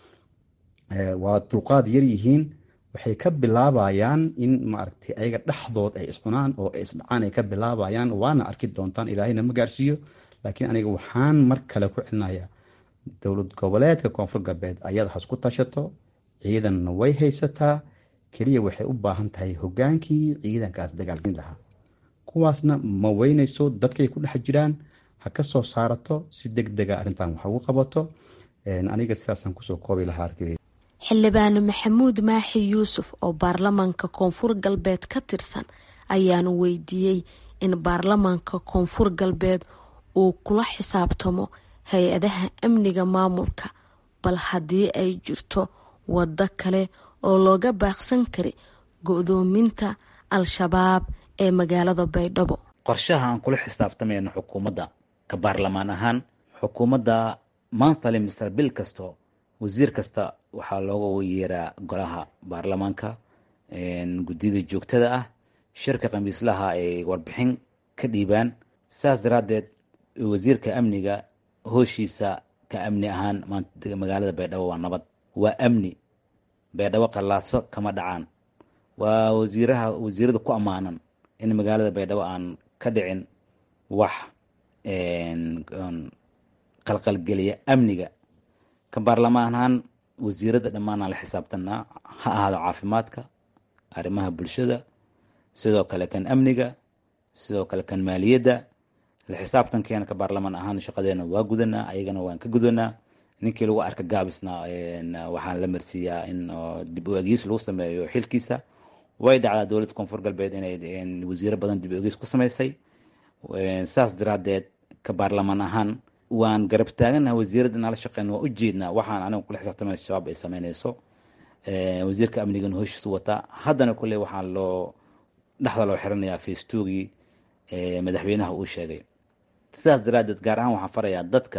waa dulqaad yar yihiin waxay ka bilaabayaan in maaragtay ayaga dhexdood ay iscunaan oo ay isdhacaan ay ka bilaabayaan waana arki doontaan ilaahayna ma gaarsiiyo laakiin aniga waxaan mar kale ku celinayaa dowlad goboleedka koonfur galbeed ayada has ku tashato ciidanna way haysataa keliya waxay u baahan tahay hogaankii ciidankaas dagaalgelin lahaa kuwaasna ma weynayso dadkay ku dhex jiraan ha ka soo saarato si deg dega arrintan wax ugu qabato aniga sidaasaan kusoo koobi lahaa arkay xildhibaan maxamuud maaxi yuusuf oo baarlamaanka koonfur galbeed ka tirsan ayaanu weydiiyey in baarlamaanka koonfur galbeed uu kula xisaabtamo hay-adaha amniga maamulka bal haddii ay jirto waddo kale oo looga baaqsan kari go-doominta al-shabaab ee magaalada baydhabo qorshaha aan kula xisaabtamayno xukuumadda ka baarlamaan ahaan xukuumadda monthly mister bil kasto wasiir kasta waxaa looga yeeraa golaha baarlamaanka guddiyada joogtada ah shirka khamiislaha ay warbixin ka dhiibaan saas daraaddeed wasiirka amniga hooshiisa ka amni ahaan maanta magaalada baydhabo waa nabad waa amni baydhabo qallaaso kama dhacaan waa wasiiraha wasiirada ku ammaanan in magaalada baydhabo aan ka dhicin wax qalqalgeliya amniga ka baarlamaan ahaan wasiirada dhammaanaan la xisaabtanaa ha ahaado caafimaadka arrimaha bulshada sidoo kale kan amniga sidoo kale kan maaliyadda la xisaabtankeena ka baarlamaan ahaan shaqadeena waa gudanaa ayagana waan ka gudanaa ninkii lagu arka gaabisna waxaan la marsiiyaa in dib u egiis lagu sameeyo xilkiisa way dhacdaa dowladda koonfur galbeed inay wasiiro badan dib u egiis ku sameysay saas daraadeed ka baarlamaan ahaan waan garab taaganaha wasiirada inala shaqeyn waa ujeednaa waxaan aniga kula xisaabtamay shabaab ay sameyneyso wasiirka amnigana hoshiisu wataa haddana kulley waxaa loo dhexda loo xiranayaa facebookii madaxweynaha uu sheegay sidaas daraadeed gaar ahaan waxaan farayaa dadka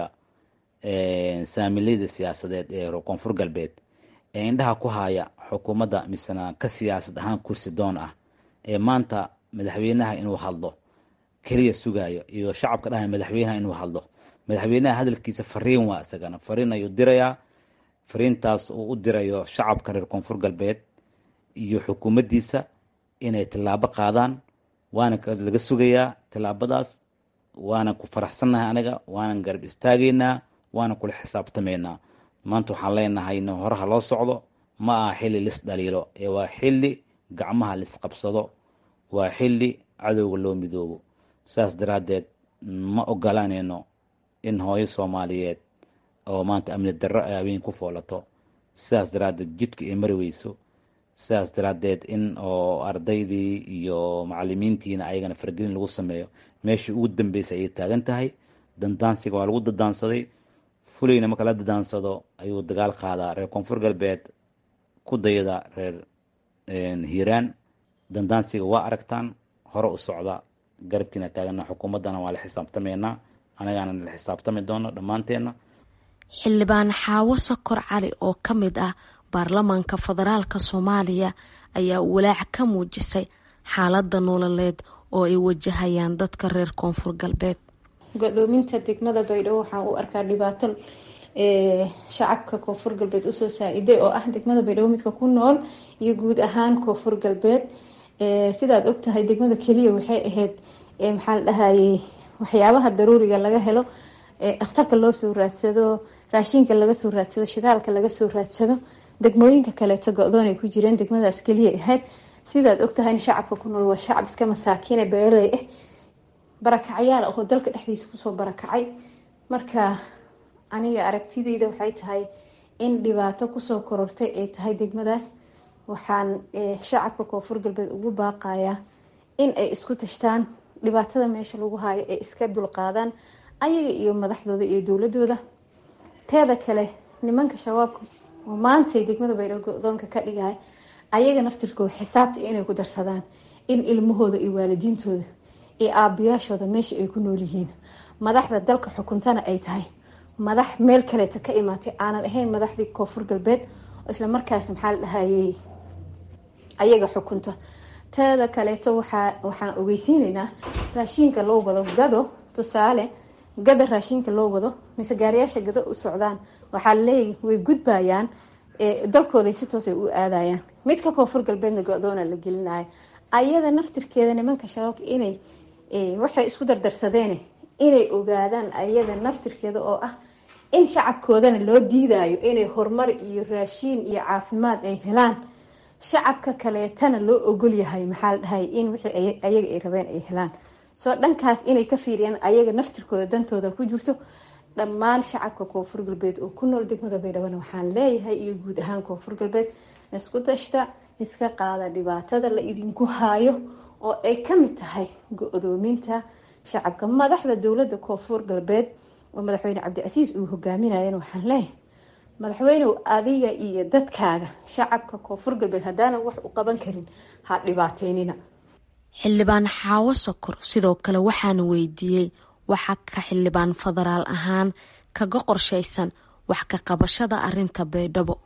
saamileyda siyaasadeed ee koonfur galbeed ee indhaha ku haya xukuumadda misena ka siyaasad ahaan kursi doon ah ee maanta madaxweynaha inuu hadlo keliya sugayo iyo shacabka dhahay madaxweynaha inuu hadlo madaxweynaha hadalkiisa fariin waa isagana fariin ayuu dirayaa fariintaas uu u dirayo shacabka reer koonfur galbeed iyo xukuumaddiisa inay tillaabo qaadaan waana laga sugayaa tillaabadaas waana ku faraxsannahay aniga waanan garab istaagaynaa waana kula xisaabtamaynaa maanta waxaan leenahay in horaha loo socdo ma aha xilli lis dhaliilo ee waa xilli gacmaha lisqabsado waa xilli cadowga loo midoobo saas daraaddeed ma ogolaanayno in hooyo soomaaliyeed oo maanta amni darro ay habeen ku foolato sidaas daraaddeed jidka ay mari weyso sidaas daraaddeed in oo ardaydii iyo macalimiintiina ayagana faragelin lagu sameeyo meeshii ugu dambeysay ayay taagan tahay dandaansiga waa lagu dadaansaday fulayna marka la dadaansado ayuu dagaal qaadaa reer koonfur galbeed ku dayada reer hiiraan dandaansiga waa aragtaan hore u socda garabkiina taagana xukuumaddana waa la xisaabtamaynaa anagaana la xisaabtami doono dhammaanteenna xildhibaan xaawo sokor cali oo ka mid ah baarlamaanka federaalka soomaaliya ayaa walaac ka muujisay xaaladda nololeed oo ay wajahayaan dadka reer koonfur galbeed go-doominta degmada baydhabo waxaan u arkaa dhibaato shacabka koonfur galbeed usoo saa-iday oo ah degmada baydhabo midka ku nool iyo guud ahaan koonfur galbeed sidaad ogtahay degmada keliya waxay ahayd maxaa la dhahayey waxyaabaha daruuriga laga helo dhakhtarka loo soo raadsado raashinka laga soo raadsado shidaalka laga soo raadsado degmooyinka kaleeto go-doon ay ku jireen degmadaas keliya ahayd sidaad ogtahayna shacabka ku nool waa shacab iska masaakiine beeraley ah barakacyaal oo dalka dhexdiisa kusoo barakacay marka aniga aragtideyda waxay tahay in dhibaato kusoo korortay ay tahay degmadaas waxaan shacabka koonfur galbeed ugu baaqayaa in ay isku tashtaan dhibaatada meesha lagu haayo ay iska dulqaadaan ayaga iyo madaxdooda iyo dowladooda teeda kale nimanka shabaabka oo maantay degmada baydhabo go-doonka ka dhigaya ayaga naftirkooda xisaabta inay ku darsadaan in ilmahooda iyo waalidiintooda iyo aabayaashooda meesha ay ku nool yihiin madaxda dalka xukuntana ay tahay madax meel kaleeta ka imaatay aanan ahayn madaxdii koonfur galbeed isla markaas maxaa la dhahayey ayaga xukunta teeda kaleeto waxaa waxaan ogeysiineynaa raashiinka loo wado gado tusaale gada raashinka loo wado mise gaariyaasha gado u socdaan waxaa laleeyahy way gudbayaan dalkooday si toos ay u aadayaan midka koonfur galbeedna go-doona la gelinaya ayada naftirkeeda nimanka shabaabka inay waxay isku dardarsadeene inay ogaadaan ayada naftirkeeda oo ah in shacabkoodana loo diidayo inay horumar iyo raashiin iyo caafimaad ay helaan shacabka kaleetana loo ogol yahay maxaa la dhahay in wixii ayaga ay rabeen ay helaan soo dhankaas inay ka fiiriyaan ayaga naftirkooda dantooda ku jirto dhammaan shacabka koonfur galbeed oo ku nool degmada baydhabo waxaan leeyahay iyo guud ahaan koonfur galbeed isku dashta iska qaada dhibaatada la idinku haayo oo ay kamid tahay go-doominta shacabka madaxda dowlada koonfur galbeed oo madaxweyne cabdicasiis uu hogaaminayan waxaan leeyahay madaxweynew adiga iyo dadkaaga shacabka koonfur galbeed haddaanan wax u qaban karin ha dhibaateynina xildhibaan xaawo sokor sidoo kale waxaan weydiiyey waxa ka xildhibaan federaal ahaan kaga qorshaysan wax ka qabashada arinta baydhabo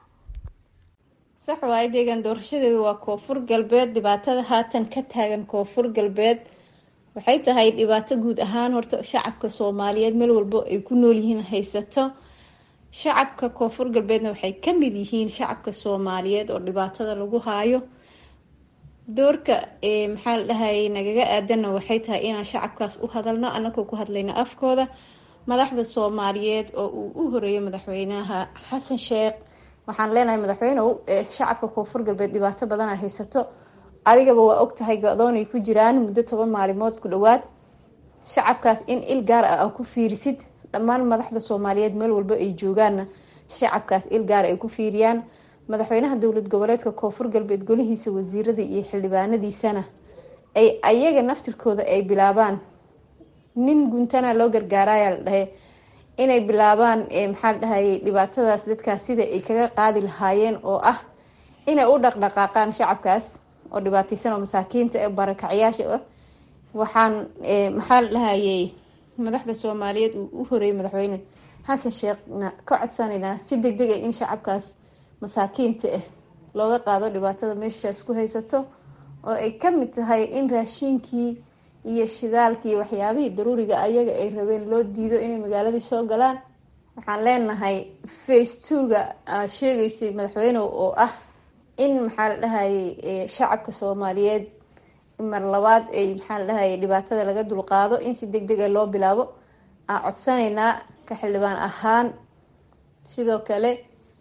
sax waaye deegaan doorashadeedu waa koonfur galbeed dhibaatada haatan ka taagan koonfur galbeed waxay tahay dhibaato guud ahaan horta shacabka soomaaliyeed meel walbo ay ku nool yihiin haysato shacabka koonfur galbeedna waxay kamid yihiin shacabka soomaaliyeed oo dhibaatada lagu haayo doorka maxaa la dhahayay nagaga aadanna waxay tahay inaan shacabkaas u hadalno anagoo ku hadlayno afkooda madaxda soomaaliyeed oo uu u horeeyo madaxweynaha xasan sheekh waxaan leenahay madaxweynew shacabka koonfur galbeed dhibaato badana haysato adigaba waa ogtahay go-doonay ku jiraan muddo toban maalimood ku dhawaad shacabkaas in il gaar ah a ku fiirisid dhammaan madaxda soomaaliyeed meel walba ay joogaanna shacabkaas il gaar ay ku fiiriyaan madaxweynaha dowlad goboleedka koonfur galbeed golihiisa wasiirada iyo xildhibaanadiisana ay ayaga naftirkooda ay bilaabaan nin guntana loo gargaaraya la dhahe inay bilaabaan maxaa la dhahayay dhibaatadaas dadkaas sida ay kaga qaadi lahaayeen oo ah inay u dhaqdhaqaaqaan shacabkaas oo dhibaateysan oo masaakiinta ee barakacyaasha ah waxaan maxaa la dhahayay madaxda soomaaliyeed uu u horeeyay madaxweyne xasan sheekhna ka codsanaynaa si deg deg ah in shacabkaas masaakiinta ah looga qaado dhibaatada meeshaas ku haysato oo ay kamid tahay in raashiinkii iyo shidaalkii waxyaabihii daruuriga ayaga ay rabeen loo diido inay magaaladii soo galaan waxaan leenahay face twoga aad sheegeysay madaxweyne oo ah in maxaa la dhahayay shacabka soomaaliyeed mar labaad ay maxaa la dhahayay dhibaatada laga dulqaado in si deg deg a loo bilaabo aan codsanaynaa ka xildhibaan ahaan sidoo kale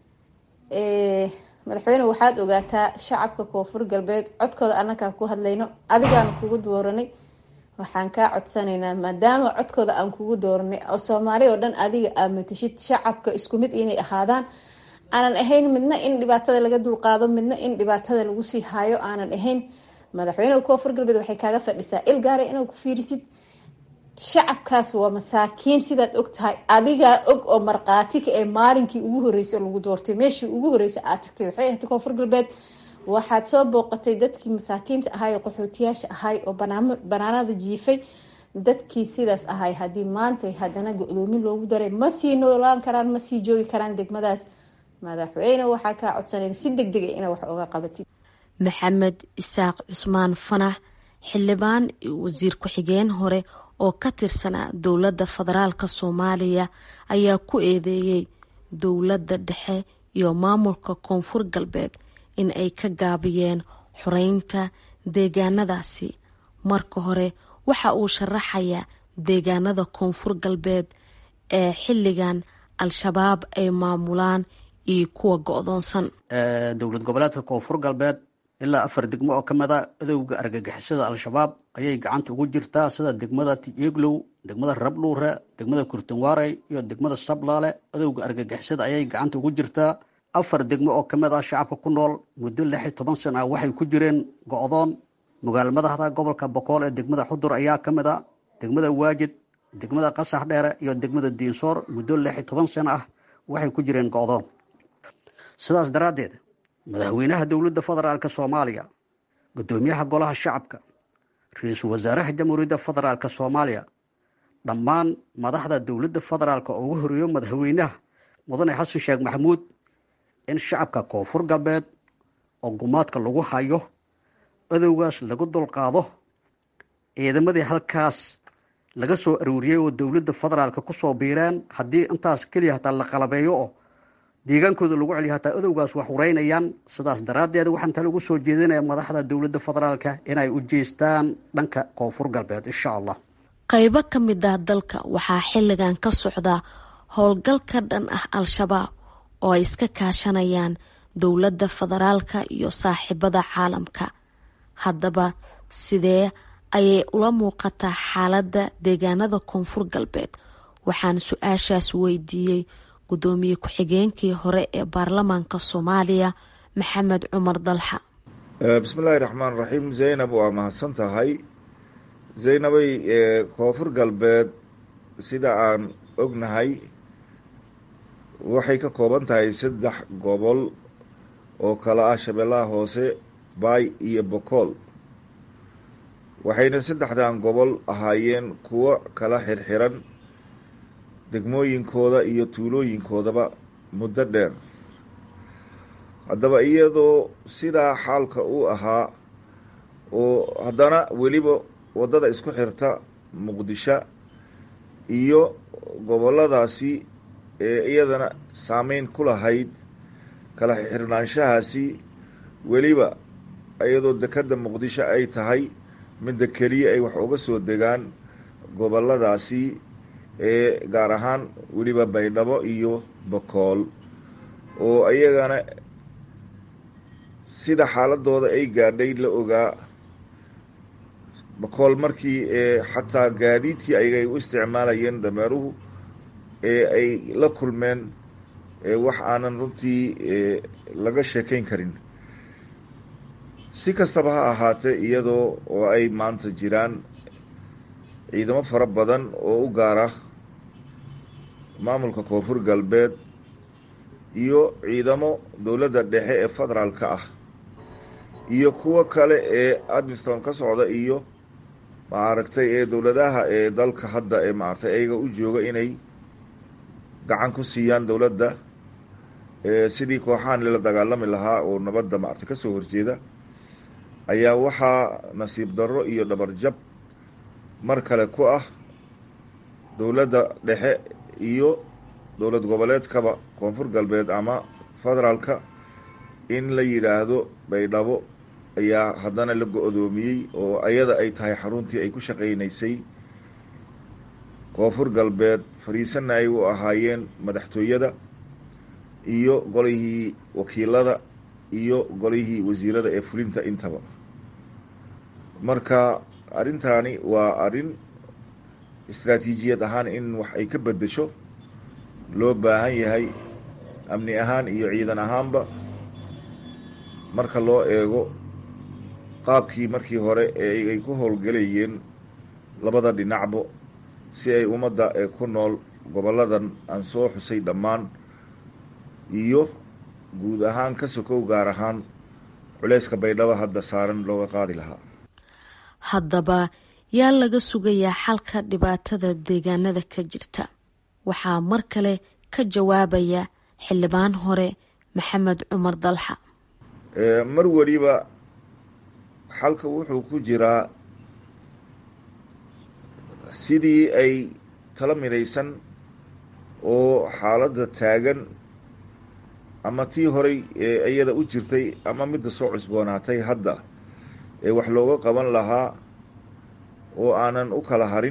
madaxweyne waxaad ogaataa shacabka koonfur galbeed codkooda annagaa ku hadlayno adigaanu kugu dooranay waxaan kaa codsanaynaa maadaama codkooda aan kugu dooranay oo soomaali oo dhan adiga aad matashid shacabka isku mid inay ahaadaan aanan ahayn midna in dhibaatada laga dulqaado midna in dhibaatada lagu sii haayo aanan ahayn madaxweyneha koonfur galbeed waxay kaaga fadhisaa il gaara inaad ku fiirisid shacabkaas waa masaakiin sidaad og tahay adigaa og oo markhaati ka ee maalinkii ugu horeysay lagu doortay meeshii ugu horeysay aad tagtay waxay ahayd koonfur galbeed waxaad soo booqatay dadkii masaakiinta ahay oo qaxootiyaasha ahay oo banaanada jiifay dadkii sidaas ahay haddii maanta haddana go-doomin loogu daray ma sii noolaan karaan ma sii joogi karaan degmadaas madaxweyne waxaa kaa codsanayna si deg dega ina wax oga qabatid maxamed isaaq cusmaan fanax xildhibaan wasiir ku-xigeen hore oo ka tirsanaa dowladda federaalk soomaaliya ayaa ku eedeeyey dowladda dhexe iyo maamulka koonfur galbeed in ay ka gaabiyeen xoreynta deegaanadaasi marka hore waxa uu sharaxayaa deegaanada koonfur galbeed ee xilligan al-shabaab ay maamulaan iyo kuwa go-doonsan dowlad goboleedka koonfur galbeed ilaa afar degmo oo ka mid a adowga argagixisada al-shabaab ayay gacanta ugu jirtaa sida degmada tieglow degmada rabluure degmada kurtunwarey iyo degmada sablaale adowga argagixisada ayay gacanta ugu jirtaa afar degmo oo kamid ah shacabka ku nool muddo lix iyo toban sana waxay ku jireen go-doon magaalo madaxda gobolka boqool ee degmada xudur ayaa ka mid a degmada waajid degmada qasax dheere iyo degmada diinsoor muddo lix iyo toban sana ah waxay ku jireen go-doon sidaas daraaddeed madaxweynaha dowladda federaalk soomaaliya guddoomiyaha golaha shacabka ra-iisul wasaaraha jamhuuriyadda federaalk soomaaliya dhammaan madaxda dowladda federaalk oo ugu horeeyo madaxweynaha mudane xasan sheekh maxamuud in shacabka koonfur galbeed oo gumaadka lagu hayo adowgaas lagu dulqaado ciidamadii halkaas laga soo arooriyey oo dowladda federaalk kusoo biireen haddii intaas keliya hataa la qalabeeyo oo deegaankooda lagu celiyo hataa adowgaas wax hureynayaan sidaas daraaddeed waxaan tale ugu soo jeedinaya madaxda dowladda federaalka inay u jeestaan dhanka koonfur galbeed insha allah qaybo ka mid ah dalka waxaa xilligan ka socda howlgal ka dhan ah al-shabaab oo ay iska kaashanayaan dowladda federaalka iyo saaxiibada caalamka haddaba sidee ayay ula muuqataa xaaladda deegaanada koonfur galbeed waxaan su-aashaas weydiiyey gudoomiye ku-xigeenkii hore ee baarlamaanka soomaaliya maxamed cumar dalxa bismillaahi raxmaan raxiim zaynab waa mahadsan tahay zaynabay koonfur galbeed sida aan ognahay waxay ka kooban tahay saddex gobol oo kala ah shabeellaha hoose baay iyo bokool waxayna saddexdan gobol ahaayeen kuwo kala xirxiran degmooyinkooda iyo tuulooyinkoodaba muddo dheer haddaba iyadoo sidaa xaalka uu ahaa oo haddana weliba waddada isku xirta muqdisho iyo gobolladaasi ee iyadana saameyn ku lahayd kala xirnaanshahaasi weliba iyadoo dekedda muqdisho ay tahay midda keliya ay wax uga soo degaan gobolladaasi ee gaar ahaan weliba baydhabo iyo bokool oo iyagana sida xaaladooda ay gaadhay la ogaa bokool markii ee xataa gaadiidkii ayay u isticmaalayeen dameeruhu ee ay la kulmeen wax aanan runtii laga sheekayn karin si kastaba ha ahaatee iyadoo oo ay maanta jiraan ciidamo fara badan oo u gaara maamulka koonfur galbeed iyo ciidamo dowladda dhexe ee federaalka ah iyo kuwo kale ee admiston ka socda iyo maaragtay ee dowladaha ee dalka hadda ee maaragtay ayaga u jooga inay gacan ku siiyaan dowladda sidii kooxahan lala dagaalami lahaa oo nabadda maaragtay kasoo horjeeda ayaa waxaa nasiib darro iyo dhabarjab mar kale ku ah dowladda dhexe iyo dowlad goboleedkaba koonfur galbeed ama federaalka in la yidhaahdo baydhabo ayaa haddana la go-doomiyey oo ayada ay tahay xaruntii ay ku shaqaynaysay koonfur galbeed fariisanna ay u ahaayeen madaxtooyada iyo golihii wakiilada iyo golihii wasiirada ee fulinta intaba marka arrintaani waa arrin istraatiijiyad ahaan in wax ay ka beddesho loo baahan yahay amni ahaan iyo ciidan ahaanba marka loo eego qaabkii markii hore ee ay ku howlgelayeen labada dhinacbo si ay ummadda ee ku nool gobolladan aan soo xusay dhammaan iyo guud ahaan ka sokow gaar ahaan culeyska baydhabo hadda saaran looga qaadi lahaa haddaba yaa laga sugayaa xalka dhibaatada deegaanada ka jirta waxaa mar kale ka jawaabaya xildhibaan hore maxamed cumar dalxa mar weliba xalka wuxuu ku jiraa sidii ay tala midaysan oo xaaladda taagan ama tii horay ee iyada u jirtay ama midda soo cusboonaatay hadda ee wax looga qaban lahaa oo aanan u kala harin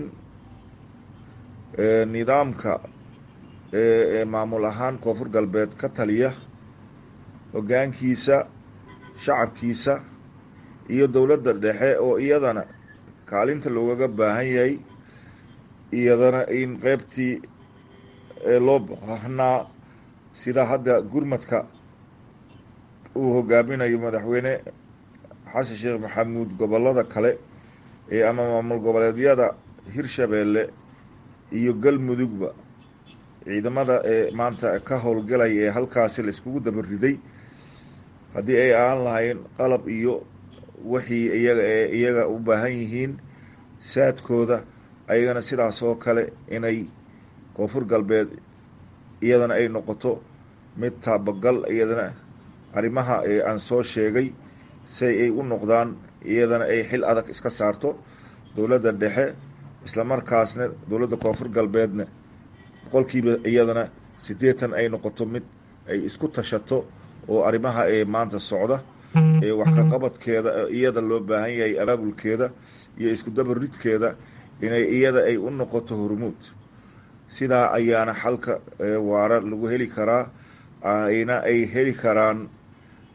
nidaamka ee maamul ahaan koonfur galbeed ka taliya hoggaankiisa shacabkiisa iyo dowladda dhexe oo iyadana kaalinta loogaga baahan yahay iyadana in qeybtii loo baahnaa sida hadda gurmadka uu hogaaminayo madaxweyne xasan sheekh maxamuud gobollada kale ee ama maamul goboleedyada hirshabeelle iyo galmudugba ciidamada ee maanta ka howlgalaya ee halkaasi la iskugu dabariday haddii ay aan lahayn qalab iyo wixii iyaga ee iyaga u baahan yihiin saadkooda ayagana sidaas oo kale inay koonfur galbeed iyadana ay noqoto mid taabagal iyadana arrimaha ee aan soo sheegay si ay u noqdaan iyadana ay xil adag iska saarto dowladda dhexe islamarkaasna dowladda koonfur galbeedna boqolkiiba iyadana siddeetan ay noqoto mid ay isku tashato oo arrimaha ee maanta socda ee wax ka qabadkeeda iyada loo baahan yahay abaabulkeeda iyo isku dabaridkeeda inay iyada ay u noqoto hormuud sidaa ayaana xalka waara lagu heli karaa ayna ay heli karaan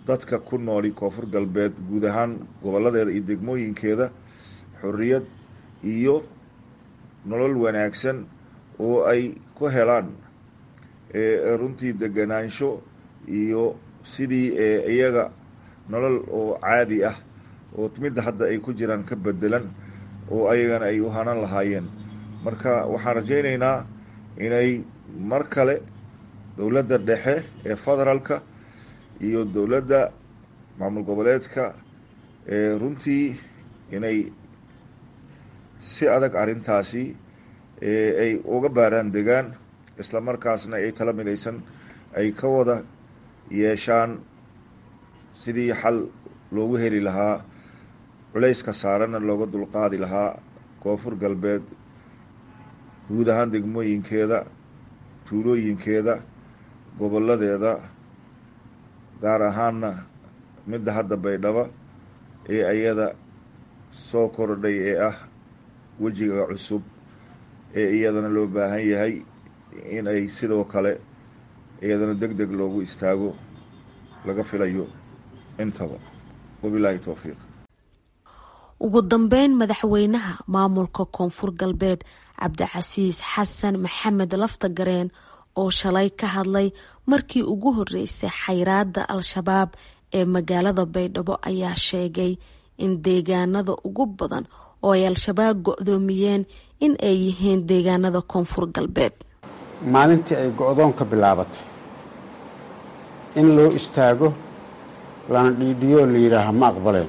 dadka ku nooli koonfur galbeed guud ahaan goboladeeda iyo degmooyinkeeda xorriyad iyo nolol wanaagsan oo ay ku helaan runtii deganaansho iyo sidii iyaga nolol oo caadi ah oo midda hadda ay ku jiraan ka bedelan oo ayagana ay u hanan lahaayeen marka waxaan rajaynaynaa inay mar kale dowladda dhexe ee federaalka iyo dowladda maamul goboleedka runtii inay si adag arrintaasi ay uga baaraan degaan isla markaasna ay tala midaysan ay ka wada yeeshaan sidii xal loogu heli lahaa culayska saaranna looga dulqaadi lahaa koonfur galbeed guud ahaan degmooyinkeeda tuulooyinkeeda goboladeeda gaar ahaanna midda hadda baydhabo ee ayada soo kordhay ee ah wejiga cusub ee iyadana loo baahan yahay in ay sidoo kale iyadana deg deg loogu istaago laga filayo intaba wabilaahi towfiiq ugu dambeyn madaxweynaha maamulka koonfur galbeed cabdicasiis xasan maxamed laftagareen oo shalay ka hadlay markii ugu horeysay xayraada al-shabaab ee magaalada baydhabo ayaa sheegay in deegaanada ugu badan oo ay al-shabaab go-doomiyeen in ay yihiin deegaanada koonfur galbeed maalintii ay go-doonka bilaabatay in loo istaago lana dhiidhiyoo la yidhaaha ma aqbaleen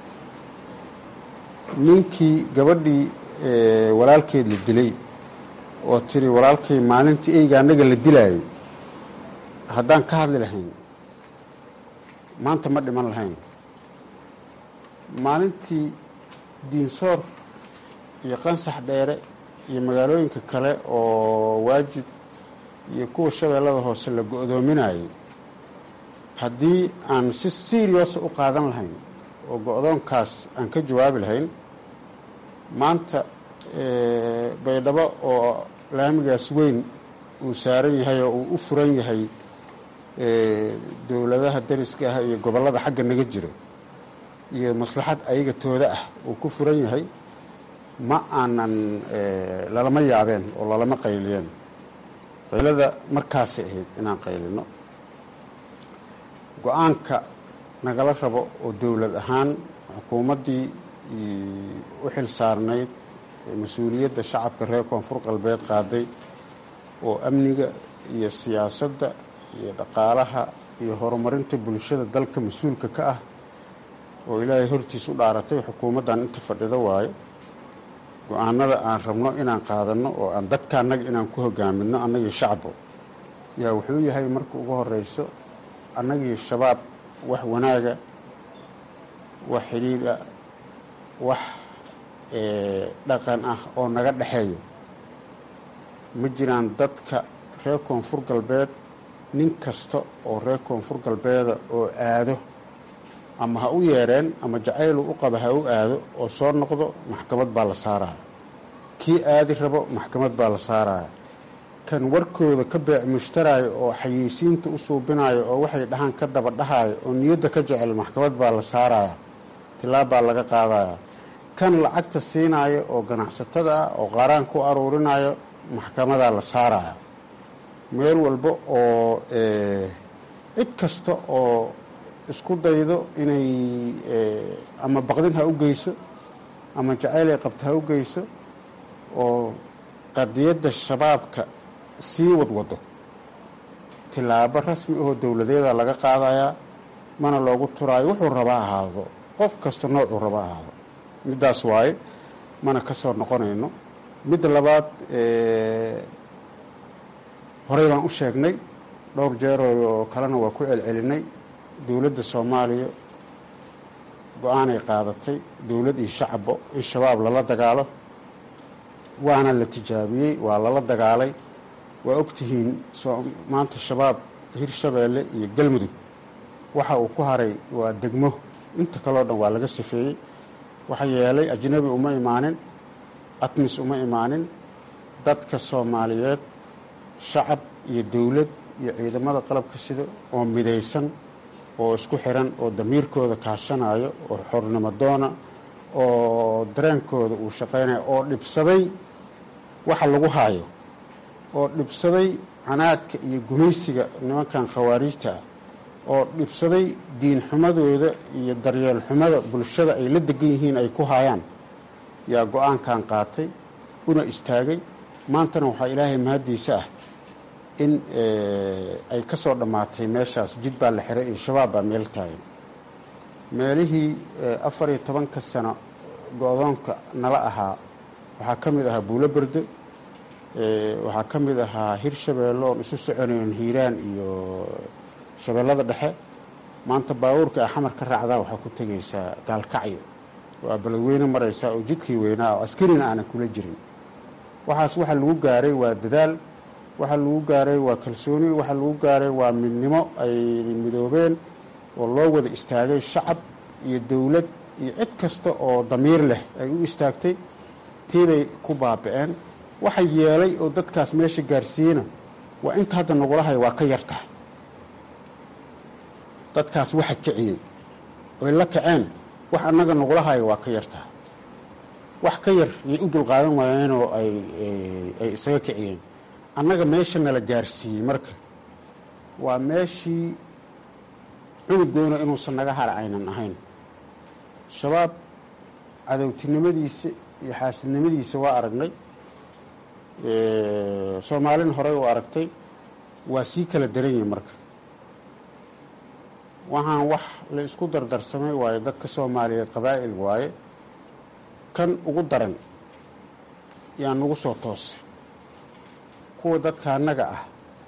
ninkii gabadhii walaalkeed la dilay oo tiri walaalkay maalintii eyga annaga la dilaayay haddaan ka hadli lahayn maanta ma dhiman lahayn maalintii diinsoor iyo qansax dheere iyo magaalooyinka kale oo waajid iyo kuwa shabeellada hoose la go-doominayay haddii aan si seriousa u qaadan lahayn oo go-doonkaas aan ka jawaabi lahayn maanta baydhabo oo laamigaas weyn uu saaran yahay oo uu u furan yahay dowladaha dariska ah iyo gobollada xagga naga jiro iyo maslaxad ayaga tooda ah uu ku furan yahay ma aanan lalama yaabeen oo lalama qayliyeen qaylada markaasay ahayd inaan qaylino go-aanka nagala rabo oo dowlad ahaan xukuumaddii u xil saarnayd mas-uuliyadda shacabka reer koonfur galbeed qaaday oo amniga iyo siyaasadda iyo dhaqaalaha iyo horumarinta bulshada dalka mas-uulka ka ah oo ilaahay hortiis u dhaaratay xukuumaddan inta fadhido waayo go-aanada aan rabno inaan qaadanno oo aan dadka annaga inaan ku hogaaminno annagii shacbo yaa wuxuu yahay marka ugu horeyso annagii shabaab wax wanaaga wax xidhiidha wax dhaqan ah oo naga dhexeeyo ma jiraan dadka reer koonfur galbeed nin kasta oo reer koonfur galbeeda oo aado ama ha u yeereen ama jacaylu u qaba ha u aado oo soo noqdo maxkamad baa la saaraya kii aadi rabo maxkamad baa la saaraya kan warkooda ka beec mushtaraayo oo xayeysiinta u suubinayo oo waxay dhahaan ka daba dhahayo oo niyadda ka jecel maxkamad baa la saaraya tilaab baa laga qaadaya kan lacagta siinayo oo ganacsatada ah oo qaaraan ku aruurinayo maxkamadaa la saaraya meel walba oo cid kasta oo isku daydo inay ama baqdin ha u geyso ama jacayl ay qabto ha u geyso oo qadiyadda shabaabka sii wadwado tilaabo rasmi ahoo dowladeeda laga qaadayaa mana loogu turaayo wuxuu raba ahaado qof kasta noocuu raba ahaado middaas waaye mana ka soo noqonayno midda labaad horey baan u sheegnay dhowr jeeroo oo kalena waa ku celcelinay dowladda soomaaliya go-aanay qaadatay dowlad iyo shacabbo in shabaab lala dagaalo waana la tijaabiyey waa lala dagaalay waa ogtihiin maanta shabaab hirshabeelle iyo galmudug waxa uu ku haray waa degmo inta kaleo dhan waa laga safeeyey waxa yeelay ajnabi uma imaanin atmis uma imaanin dadka soomaaliyeed shacab iyo dowlad iyo ciidamada qalabka sida oo midaysan oo isku xiran oo damiirkooda kaashanayo oo xornimo doona oo dareenkooda uu shaqaynayo oo dhibsaday waxa lagu haayo oo dhibsaday canaadka iyo gumaysiga nimankan khawaariijta ah oo dhibsaday diin xumadooda iyo daryeel xumada bulshada ay la degan yihiin ay ku haayaan yaa go-aankan qaatay una istaagay maantana waxaa ilaahay mahaddiisa ah in ay ka soo dhammaatay meeshaas jid baa la xiray iyo shabaab baa meel taagan meelihii afar iyo tobanka sano go-doonka nala ahaa waxaa ka mid ahaa buulo berde waxaa ka mid ahaa hirshabeelle oon isu soconayn hiiraan iyo shabeellada dhexe maanta baabuurka a xamar ka raacdaa waxaa ku tegaysaa gaalkacyo waa beledweyne maraysaa oo jidkii weynaa oo askarina aanan kula jirin waxaas waxa lagu gaaray waa dadaal waxa lagu gaaray waa kalsooni waxa lagu gaaray waa midnimo ay midoobeen oo loo wada istaagay shacab iyo dowlad iyo cid kasta oo damiir leh ay u istaagtay tiibay ku baaba-een waxa yeelay oo dadkaas meesha gaarsiiyena waa inta hadda nagula haya waa ka yartahay dadkaas waxa kiciyey oy la kaceen wax annaga nagula haya waa ka yartahay wax ka yar yay u dulqaadan waayeenoo ay ay isaga kiciyeen annaga meesha nala gaarsiiyey marka waa meeshii cunugoona inuusan naga hara aynan ahayn shabaab cadowtinimadiisa iyo xaasidnimadiisa waa aragnay soomaalin horey u aragtay waa sii kala daran yihin marka waxaan wax la isku dardarsamay waaye dadka soomaaliyeed qabaa'il waaye kan ugu daran yaa nagu soo toosay kuwa dadka annaga ah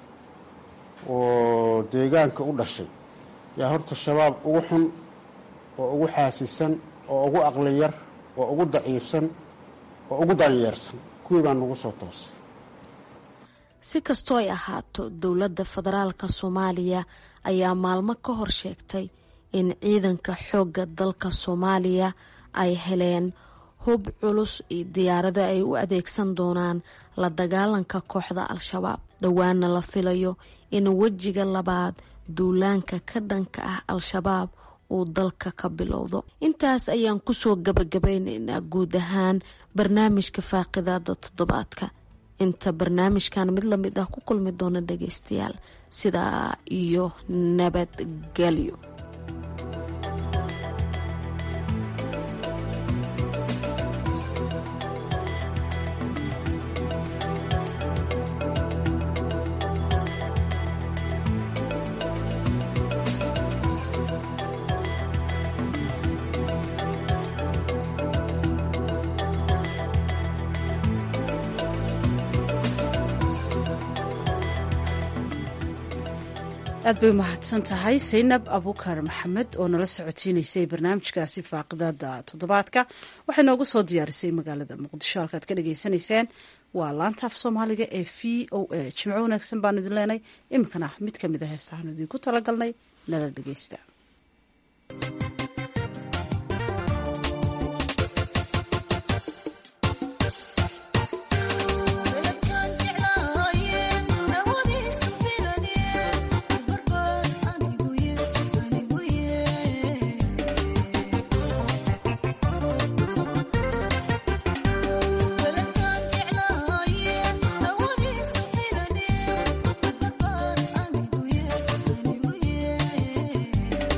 oo deegaanka u dhashay yaa horta shabaab ugu xun oo ugu xaasisan oo ugu aqli yar oo ugu daciifsan oo ugu daanyeersan kuwii baa nagu soo toosay si kastoo ay ahaato dowladda federaalka soomaaliya ayaa maalmo ka hor sheegtay in ciidanka xoogga dalka soomaaliya ay heleen hub culus iyo diyaarado ay u adeegsan doonaan la dagaalanka kooxda al-shabaab dhowaana la filayo in wejiga labaad duulaanka ka dhanka ah al-shabaab uu dalka ka bilowdo intaas ayaan kusoo gabagabaynaynaa guud ahaan barnaamijka faaqidaada toddobaadka inta barnaamijkan mid lamid ah ku kulmi doona dhageystayaal sidaa iyo nabadgelyo aad bay umahadsan tahay saynab abukar maxamed oo nala socotiinaysay barnaamijkaasi faaqidaada toddobaadka waxay noogu soo diyaarisay magaalada muqdisho halkaad ka dhagaysanayseen waa laanta af soomaaliga ee v o a jimco wanaagsan baan idin leenay iminkana mid ka mid a heesahaan idinku talagalnay nala dhageysta Yeah.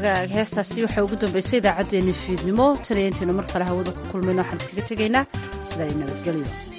hagaag heestaasi waxaa ugu dambeysay idaacaddeenni fiidnimo taniya intaynu mar kale hawada ku kulmayno waxaan kaga tegaynaa sidaa nabadgelyo